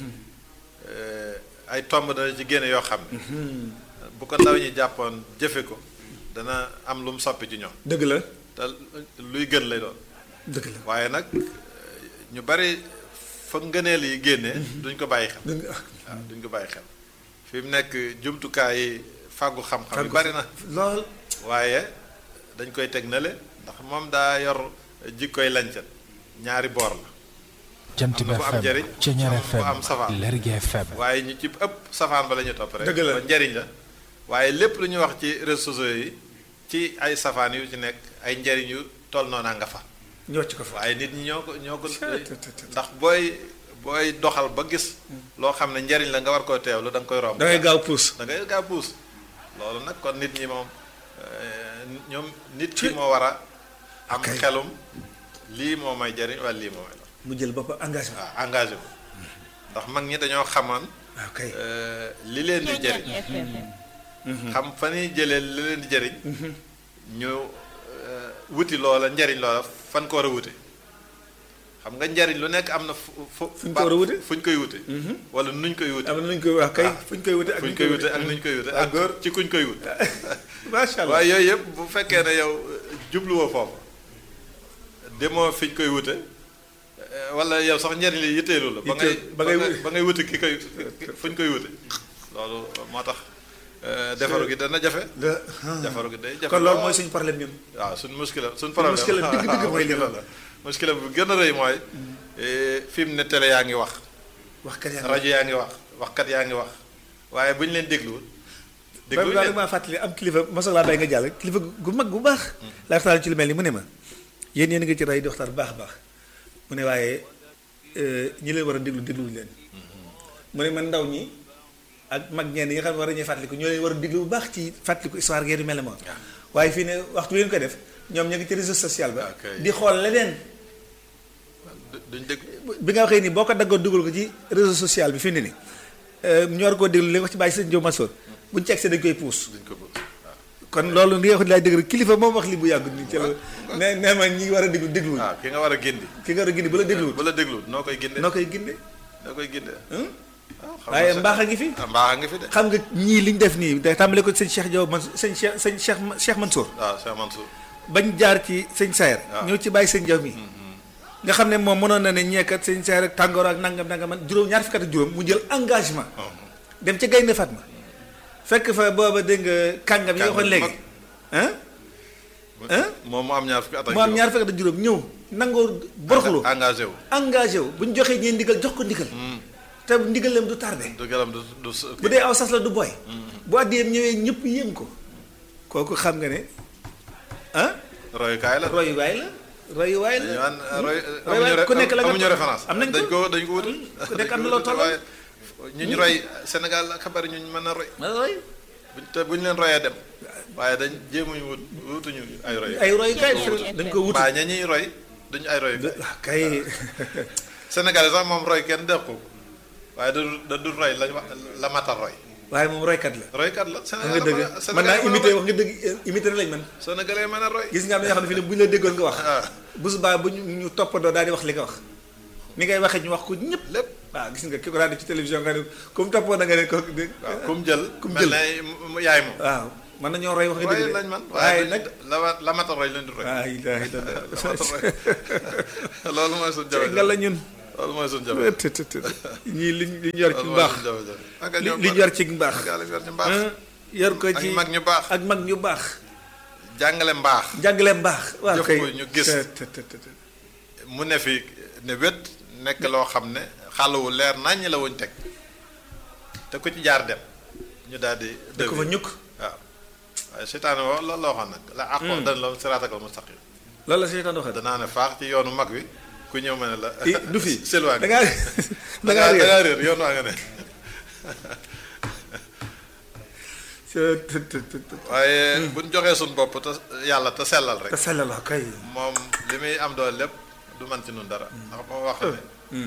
ay tomb dana ci génne yoo xam ne. bu ko ndaw ñi jàppoon jëfe ko dana am lu mu soppi ci ñoom. dëgg la te luy gën lay doon. dëgg la waaye nag ñu bari fa ngëneel yi génnee. duñ ko bàyyi xel. dëgg la waaw duñ ko bàyyi xel fi mu nekk jumtukaay yi fàggu xam-xam yi bari na. lool waaye dañ koy teg nale ndax moom daa yor jikkoy lañcat ñaari boor la jant am bi na bu am njariñ FM Ceñeer am bu am FM safaan. Lergui FM waaye ñu ci ëpp safaan ba la ñuy topp rek Dëgg la. ba njariñ la waaye lépp lu ñuy wax ci réseaux sociaux yi ci ay safaan yu ci nekk ay njariñ yu toll noona nga fa ñoo ci ko fa waaye nit ñi ñoo ko ñoo ko Tut, tut, tut. ndax booy booy doxal ba gis loo xam ne njariñ la nga war koo teewlu da nga koy romb da ngay gaaw puus da ngay gaa puus loolu nag kon nit ñi moom euh, ñoom nit ki moo war a am Ok. xelum lii moo may jariñ wala lii moo may la mu jël boppam engagement waaw engagé wu ndax mag ñi dañoo xamoon waaw kay euh, li leen di jëriñ xam fa ñuy jëlee li leen di jëriñ ñu euh, wuti loola njariñ loola fan ko war a wuti xam nga njariñ lu nekk am na fu fu Fu ñu ko war a wute? fu ñu koy wute wala nuñ koy wute am na nuñ koy wax kay Ah. fu ñu koy wute ak fu ñu nuñ koy wute ak nuñ koy wute ak góor ak ci kuñ koy wut macha allah waaye yooyu yëpp bu fekkee ne yow jubluwoo foofu demoo fi ñu koy wute eh, wala yow sax njariñ li yitteelu la ba ngay Yitteel- ba ngay ba wuti. ba ngay wuti ki koy fu ñu koy wute loolu moo tax eh, defaru gi dana jafe la defaru gi day jafe kon loolu lool. mooy suñu problème ñun waaw suñ muskila suñ problème muskila dëgg dëgg mooy li muskila la muskila bu gën a rëy mooy eh, fi mu ne télé yaa ngi wax wax kat yaa rajo yaa ngi wax waxkat yaa ngi wax waaye bu ñu leen dégluwul ba dégluwuñ ba leen maa fàttali am kilifa mosoo laa bay nga jàll kilifa gu mag bu baax laa waxtaan ci lu mel ni mu ne ma yéen yéen nga ci rajo di waxtaan bu baax a baax mu ne waaye euh, ñi leen war a déglu dégluwuñu leen mu ne man ndaw ñi ak mag ñenn yi nga xam ne war nañuy fàttaliku ñoo leen war a déglu bu baax ci fàttaliku histoire geer yu mel ne moom waaye fii ne waxtu leen ko def ñoom ñu ngi ci réseau social ba Ok. di xool leneen du- duñ dégg bi nga waxee ni boo ko daggoon dugal ko ci réseau social bi fi mu ne nii ñu war koo déglu li nga wax ci bàyyi sëñ Diop Massoor buñ ci egsee dañ koy puus duñ ko bëgg waaw kon loolu li nga wax laay dëgg rek kilifa moom wax li bu yàgg nii ci la ne nee ma ñi war a déglu dégluwuñ waaw ki nga war a gindi ki nga war a gindi ba la dégluwut bu la dégluwul noo koy ginde noo koy ginde noo koy ginde hum? waaw xam waaye nga mbaax a ngi fi ah mbaax a ngi fi de xam nga ñii liñ def nii day tàmbale ko sëñ Cheikh Diop man sëñ Cheikh sëñ Cheikh Cheikh Mansour waaw Cheikh Mansour bañ jaar ci sëñ Sayer waaw. ñëw ci bàyyi sëñ Diop mi nga xam ne moom mënoon na ne ñeekat sëñ Sayer ak tàngoor ak nangam nangam man juróom ñaar fukki at ak juróom mu jël engagement dem ca Gaynde Fatma fekk fa booba dégg nga kàngam yi nga waxoon léegi ah Hein? moom mu am ñaar fukki at ak mu am ñaar fukki at ak juróom ñëw nangoo boroxlu engagé wu engagé wu bu ñu joxee ñeen ndigal jox ko ndigal te ndigalam du tardé du galam du du s- bu dee aw sas la du boy bu àddiyeem ñëwee ñëpp yéem ko kooku xam nga ne ah royukaay la royuwaay la royuwaay dañu la naan roy roy amuñu re- ku nekk la nga amuñu référence am nañ dañ ko ko dañ ko wutal ku nekk am na loo tollal. waaye ñu ñu roy Sénégal ak xabar ñu mën a roy roy buñ te bu ñu leen royee dem waaye dañ jéemuñu wut wutuñu ay roy ay royukaay dañ ko wuti mbaa ña ñuy roy duñu ay roy ah kay Sénégal sax moom roy kenn def ko waaye da du da du roy lañ wax la matal roy waaye moom roykat la roykat la wax Sénégal nga dëgg mën naa imité wax nga dëgg imité na lañ man Sénégalais mën a roy gis nga am na yoo xam ne fi ne bu ñu la déggoon nga wax ah bu subaa bu ñu ñu toppandoo daal di wax li nga wax ni ngay waxee ñu wax ko ñëpp lépp waaw gis nga ki ko daan def ci télévision nga ne comme toppoon na nga ne ko waaw kum jël kum mel jël. ne mu yaay moom waaw mën nañoo roy wax nga waaye dëgg de lañ man waaye waaye nag la wa- la mata roy lañ di roy waa ilaaha illallah loolu mooy suñu jafe nga la ñun loolu mooy suñu jafe të të të ñii liñ li ñu yor ci loolu mooy mbaax suñu jafe ak li ñoom li ñu yor ci mbaax ak yàlla yor ci mbaax ah, yor ko ak ci mag ñu baax ak mag ñu baax jàngale mbaax jàngale mbaax waaw Jëf kay ko ñu gis. të të të të mu ne fi ne wét nekk loo xam ne xàlluwu leer naññ la wuñ teg te ku ci jaar dem ñu daal di da ko fa ñukk waaw waaye seytaane woo loolu la waxoon nag la àqoo dan la siraatakal mustaqim loolu la seytaan waxee danaa ne faax ci yoonu mag wi ku ñëw ma ne la i du fi selwaa da ngaa da ngaa da réer ngaa réer yoon waa nga ne të të të të të waaye buñ joxee suñ bopp te yàlla te sellal rek te sell la kay moom li muy am doole lépp du man ci nun dara ndax moo wax ne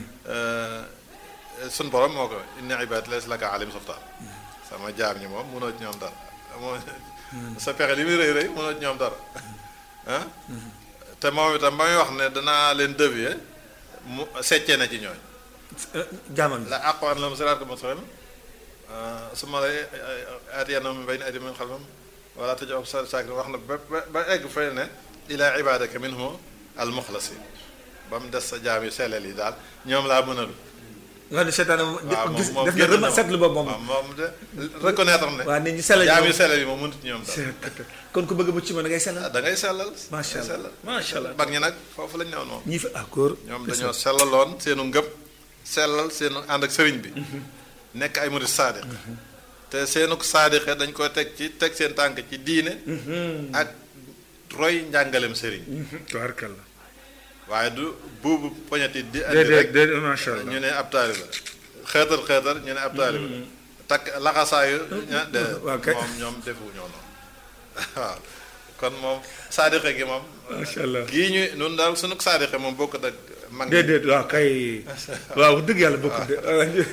suñ borom moo ko inna ibaad laysa laka alim sultaan sama jaam ñi moom mënoo ci ñoom dara moo sa pexe li muy rëy rëy mënoo ci ñoom dara ah te moom itam ba muy wax ne danaa leen dévier mu seccee na ci ñooñ jaamam bi la aqwan lahum siraatal mustaqim summa la aatiyannahum min bayni aydihim wa min xalfihim wala taj'alhum saakirin wax na ba ba ba egg fay ne ilaa ibaadaka minhum al muxlasin ba mu des sa jaam yu selleel yi daal ñoom laa mënal. nga xam ne seytaan waaw gis moom moom def na génn rema na seetlu boobu moom waaw moom de reconnaître ne. waaw nit ñi sellal jaam ñoom. yu selleel yi moom mënut ñoom daal. kon ku bëgg mucc ma da ngay sellal ah da ngay sellal. Macha da ngay Allah. sellal. Macha Allah. mag ñi nag foofu lañ newoon moom. ñii fi ah góor ñoom dañoo sellaloon seenu ngëm sellal seenu ànd ak sëriñ bi nekk ay murid saadiq te seenu saadiqe dañ ko teg ci teg seen tànk ci diine ak roy njàngalem sëriñ tubaarkalla waaye du buubu poñati di andi déedéet rek déedéet macha allah ñu ne ab taaliba xeetar xeetar ñu ne ab taaliba takk laxasaayu ña de waaw kay. moom ñoom defu ñoo noonu waaw kon moom saadiqe gi moom macha allah gii ñu nun daal sunu saadiqe moom bokkut ak mag ñi déedéet waaw kay waaw wax dëgg yàlla bokkut de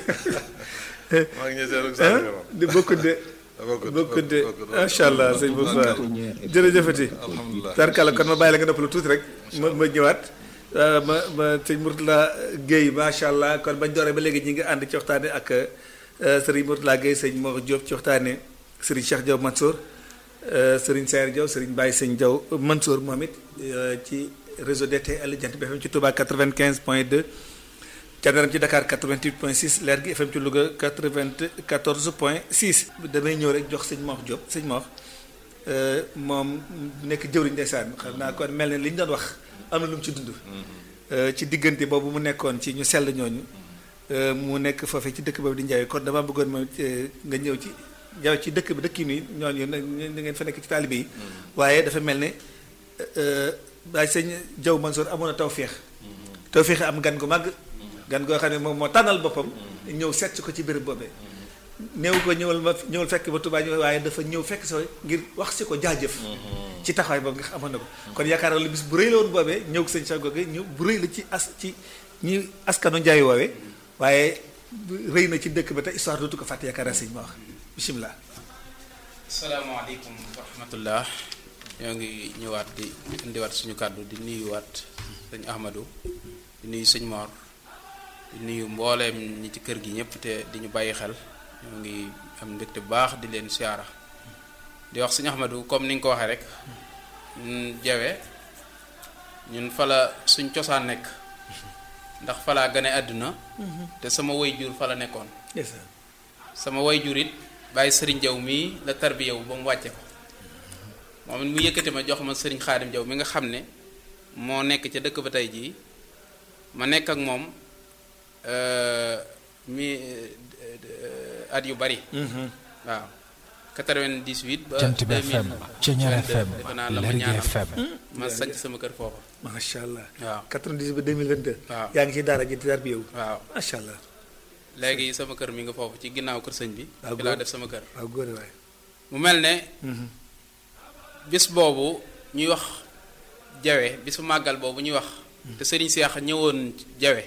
mag ñi seenu saadiqe moom di bokkut de bokkut bokkut de bokkut macha allah sëñ Moussa jërëjëfati alhamdulilah tarkala kon ma bàyyi la nga noppalu tuuti rek ma ma ñëwaat euh, ma ma sëñ Mourtala Guèye macha allah kon bañ dooree ba léegi ñi ngi ànd ci waxtaane ak euh, sëriñ Mourtala Guèye sëñ Mor Diop ci waxtaane sëriñ Cheikh Diaw Mansour euh, sëriñ Sayer Diaw sëriñ Baye sëñ Diaw Mansour moom it euh, ci réseau DTL Jant bi FM ci Touba 95 point 2 Candaram ci Dakar 88 point 6 Leer gi FM ci Louga 94 point 6 damay ñëw rek jox sëñ Mor Diop sëñ Mor Euh, moom nekk jëwriñ ndeysaan xam naa kon mel ne li ñu doon wax am na lu mu ci dund Euh, ci diggante boobu mu nekkoon ci ñu sell ñooñu euh, mu nekk foofee ci dëkk boobu di Njaay kon dama bëggoon moom euh, nga ñëw ci jaw ci dëkk bi dëkk yi nii ñooñu nag ñu ngeen fa nekk ci taalibe yi waaye dafa mel ne waaye sëñ Jaw Mansour amoon na tawféex tawféex am gan gu màgg gan goo xam ne moom moo tànnal boppam ñëw seet si ko ci béréb boobee néew ko ñëwal ma ñëwal fekk ba Touba ñëw waaye dafa ñëw fekk soo ngir wax si ko jaajëf ci taxawaay boobu nga xam amoon na ko kon yaakaar naa lu bis bu rëy la woon boobee ñëw ko sëñ Cheikh Goge ñëw bu rëy la ci as ci ñi askanu njaay woowee waaye rëy na ci dëkk ba te histoire dootu ko fàtte yaakaar naa sëñ ma wax bisimilah. asalaamaaleykum wa rahmatullah ñoo ngi ñëwaat di indiwaat suñu kàddu di nuyuwaat sëñ Ahmadou di nuyu sëñ Mor di nuyu mbooleem ñi ci kër gi ñëpp te di ñu bàyyi xel ñoo ngi am mbégte bu baax di leen siyaara di wax sëñ Ahmadou comme ni nga ko waxee rek ñun jawe ñun fala suñ cosaan nekk ndax falaa gane àdduna te sama way jur fa la nekkoon sama way jur it bàyyi sëriñ jaw mii la tarbiyawu ba mu wàcce ko moom it mu yëkkati ma jox ma sëriñ xaadim jaw mi nga xam ne moo nekk ca dëkk ba tey jii ma nekk ak moom mi at yu bari waaw 98 ba Jant bi FM Ceñeer FM defe naa la ma Lergui ñaanal FM ma sanc sama kër foofa macha allah. waaw 90 ba 2022. waaw yaa ngi ci daara ji di dar bi yow. waaw macha allah léegi sama kër mi nga foofu ci ginnaaw kër sëñ bi waaw fi laa góor. def sama kër waaw góor waay. mu mel ne bis boobu ñuy wax jawe bisu màggal boobu ñuy wax te sëriñ Seex ñëwoon jawe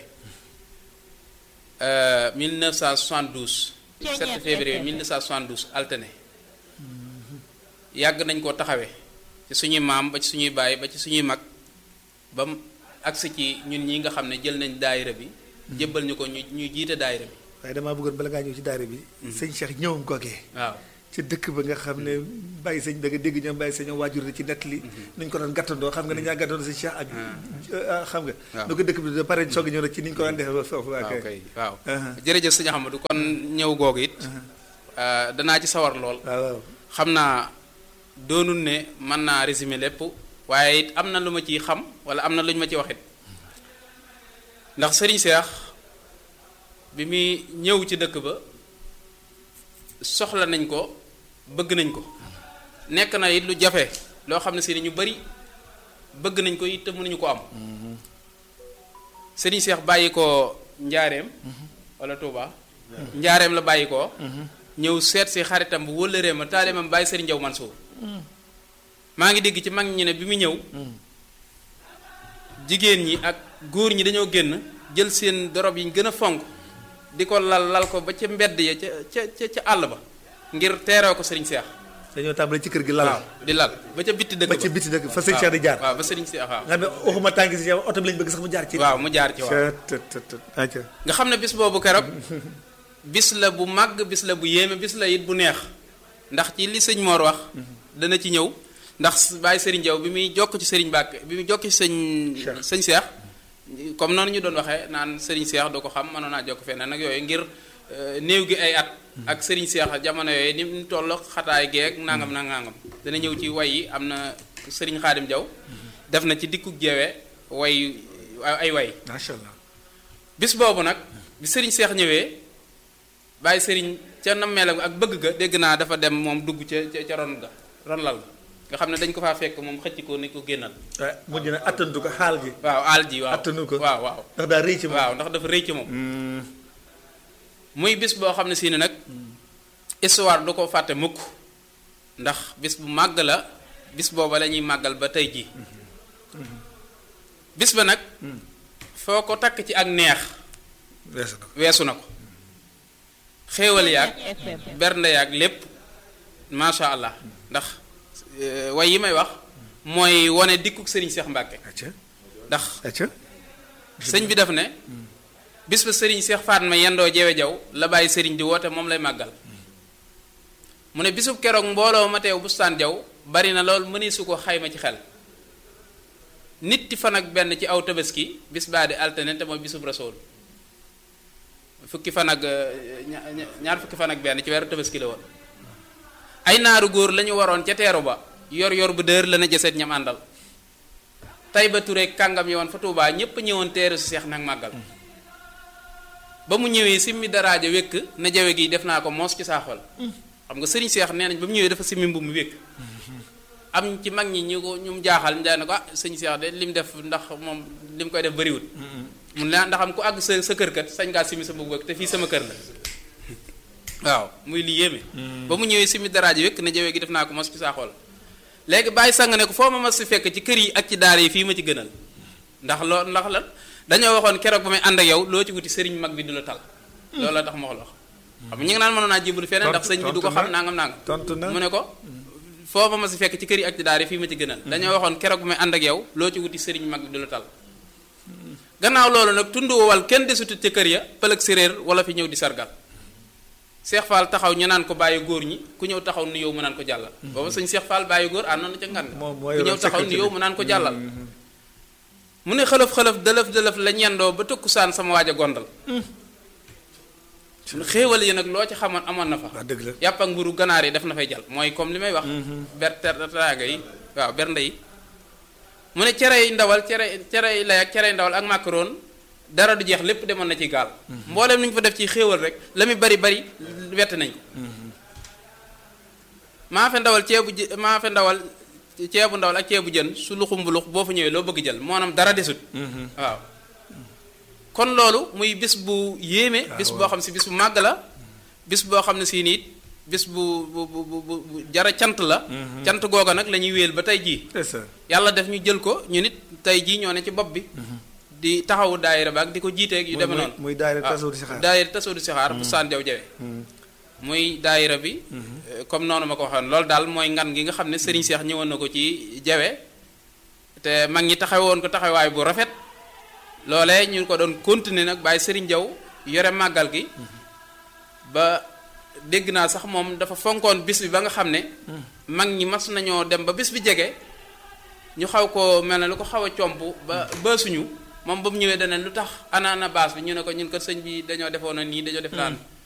euh, 1972 7 février 1972 alterné yàgg nañ koo taxawee ci suñuy maam ba ci suñuy baay ba ci suñuy mag ba mu agsi ci ñun ñi nga xam ne jël nañ daayira bi jébbal ñu ko ñu ñuy jiite daayira bi waaye damaa bëggoon bala ngaa ñëw ci daara bi sëñ Cheikh ñëwam googee waaw ci dëkk ba nga xam ne bàyyi sëñ da nga dégg ñoom bàyyi sëñ waajur ci nettali nuñ ko doon gàttandoo xam nga ne ñaa gàttandoo sëñ Cheikh ak xam nga waaw nu ko dëkk bi da pare soog a ñëw rek ci niñ ko daan defee ba foofu waa waaw kay kay waaw Aha. jërëjëf sëñ Ahmadou kon ñëw googu it euh, danaa ci sawar lool waaw waaw xam naa doonul ne mën naa résumer lépp waaye it am na lu ma ciy xam wala am na lu ñu ma ci waxit ndax sëriñ Seex bi muy ñëw ci dëkk ba soxla nañ ko bëgg nañ ko nekk na it lu jafe loo xam ne si ñu bari bëgg nañ ko it te mënuñu ko am sëriñ Seex bàyyi ko njaareem wala Touba njaareem la bàyyi ko ñëw seet si xaritam bu wëllëree ma taalimam bàyyi sëriñ Jaw Mansour maa ngi dégg ci mag ñi ne bi mu ñëw jigéen ñi ak góor ñi dañoo génn jël seen dorob yi ñu gën a fonk di ko lal lal ko ba ca mbedd ya ca ca ca ca àll ba ngir teeroo ko sëriñ Seex dañoo tàmbale ci kër gi lal waaw di lal ba ca bitti dëkk ba ci biti dëkk fa sëñ Cheikh di jaar waaw ba sëriñ Seex waaw nga xam ne waxuma tànk si yow oto bi lañ bëgg sax mu jaar ci waaw mu jaar ci waaw tët tët tët aca nga xam ne bis boobu keroog bis la bu màgg bis la bu yéeme bis la it bu neex ndax ci li sëñ Mor wax dana ci ñëw ndax bàyyi sëriñ Jaw bi muy jokk ci sëriñ Mbàkke bi muy jokk ci sëñ Cheikh. sëñ Seex comme noonu ñu doon waxee naan sëriñ Seex du ko xam mënoon naa jokk feneen nag yooyu ngir euh, néew gi ay at ak sëriñ Seex jamono yooyu ni mu toll xataay geeg nangam na nangam dana ñëw ci way yi am na sëriñ Xaadim Jaw def na ci dikku jeewe way ay way macha allah bis boobu nag bi sëriñ seex ñëwee bàyyi sëriñ ca nammeelam ak bëgg ga dégg naa dafa dem moom dugg ca ca ca ron ga ron lal ga nga xam ne dañ ko faa fekk moom xëcc ko ni ko génnal waaye mujj na attantu ko xaal gi waaw aal ji waaw attanu ko waaw waaw ndax daa rëy ci moom waaw ndax dafa rëy ci moom Hmm, muy bis boo xam ne si ne nag histoire du ko fàtte mukk ndax bis bu màgg la bis booba la ñuy màggal ba tey jii bis ba nag foo ko takk ci ak neex weesu na ko weesu na ko xéewal yaag bernde yaag lépp macha allah ndax euh, way yi may wax mooy wane dikkuk sëriñ Seex Mbàkke acca ndax acca sëñ bi def ne bis ba sëriñ Seex Faatma yendoo jewe jaw la bàyyi sëriñ di woote moom lay màggal mu ne bisub keroog mbooloo ma teew bustaan jaw bari na lool mëni su ko xayma ci xel nit fan ak benn ci aw tabaski bis baa di altine te mooy bisub rasool fukki fan ak euh, ña- ña- ñaar fukki fan ak benn ci weeru tabaski la woon ay naaru góor la ñu waroon ca teeru ba yor yor bu dër la na jëseet ñam àndal tay ba Touré kàngam yowoon fa Tuubaa ñépp ñëwoon teeru si seex nag màggal ba mu ñëwee simmi daraaja wékk na jawe gi def naa ko moos ci saaxol xam nga sëriñ seex nee nañ ba mu ñëwee dafa simmi mbubb mu wékk am ci mag ñi ñu ko ñu mu jaaxal ñu daal ne ko ah sëñ seex de lim def ndax moom lim koy def bariwul mun la ndax am ku àgg sa sa kër kat sañ ngaa simmi sa mbubb wékk te fii sama kër la waaw muy li yéeme ba mu ñëwee simmi daraaja wékk na jawe gi def naa ko moos ci saaxol léegi bàyyi sang ne ko foo ma mas si fekk ci kër yi ak ci daara yi fii ma ci gënal ndax loo ndax lan dañoo waxoon keroog ba may ànd ak yow loo ci wuti sëriñ mag bi du la tal loolu la tax ma wax la xam nga ñu ngi naan mënoon naa jébbalu feneen ndax sëñ bi du ko xam nangam nangam tontu na mu ne ko foo ma mas si fekk ci kër yi ak ci daara yi fii ma ci gënal dañoo waxoon keroog ba may ànd ak yow loo ci wuti sëriñ mag bi du la tal gannaaw loolu nag tund wowal kenn desutut ca kër ya pëlëg séréer wala fi ñëw di sargal Seex Fall taxaw ñu naan ko bàyyi góor ñi ku ñëw taxaw nu yow mu naan ko jàllal booba sëñ Seex Fall bàyyi góor àndoon na ca ngan moom moo ku ñëw yoroon taxaw sécurité nu yow bi. mu naan ko jàllal mu ne xëlëf xëlëf dëlëf dëlëf la ñendoo ba tëkkusaan sama waaj a gondal xéewal yi nag loo ci xamoon amoon na fa wax dëgg la yàpp ak mburu ganaar yi def na fay jàll mooy comme li may wax ber tertaaga yi waaw bernde yi mu ne cerey ndawal cere cerey lay ak cerey ndawal ak macaron dara du jeex lépp demoon na ci gaal mbooleem lu ñu fa def ci xéewal rek la muy bari bari wett nañ ko maa fe ndawal ceebu jë maa fe ndawal ceebu ndawal ak ceebu jën su luxum bu lux boo fa ñëwee loo bëgg jël moonam dara desut waaw kon loolu muy bis bu yéeme bis boo xam si bis bu màgg la bis boo xam ne si niit bis bu bu bu bu bu jara cant la cant googa nag la ñuy wéel ba tey jii c'est ça yàlla def ñu jël ko ñu nit tey jii ñoo ne ci bopp bi di taxawu daayira ba ak di ko jiiteeg yu muy- demee muy- noonu muy daayira waaw, Tasawudu Sixaar. daayira tasawudu sixaar bu saan jaw jawe muy daayira bi euh, comme noonu ma ko waxoon loolu daal mooy ngan gi nga xam ne Serigne Cheikh ñëwoon na ko ci jawe te mag ñi taxawoon ko taxawaay bu rafet loolee ñu ko doon continuer nag bàyyi Serigne Jaw yore màggal gi ba dégg naa sax moom dafa fonkoon bis bi ba nga xam ne mag ñi mas nañoo dem ba bis bi jege ñu xaw ko mel ne lu ko xaw a comp ba baasuñu moom ba mu ñëwee dana lu tax ana ana baas bi ñu ne ko ñun kat sëñ bi dañoo defoon na nii dañoo def daan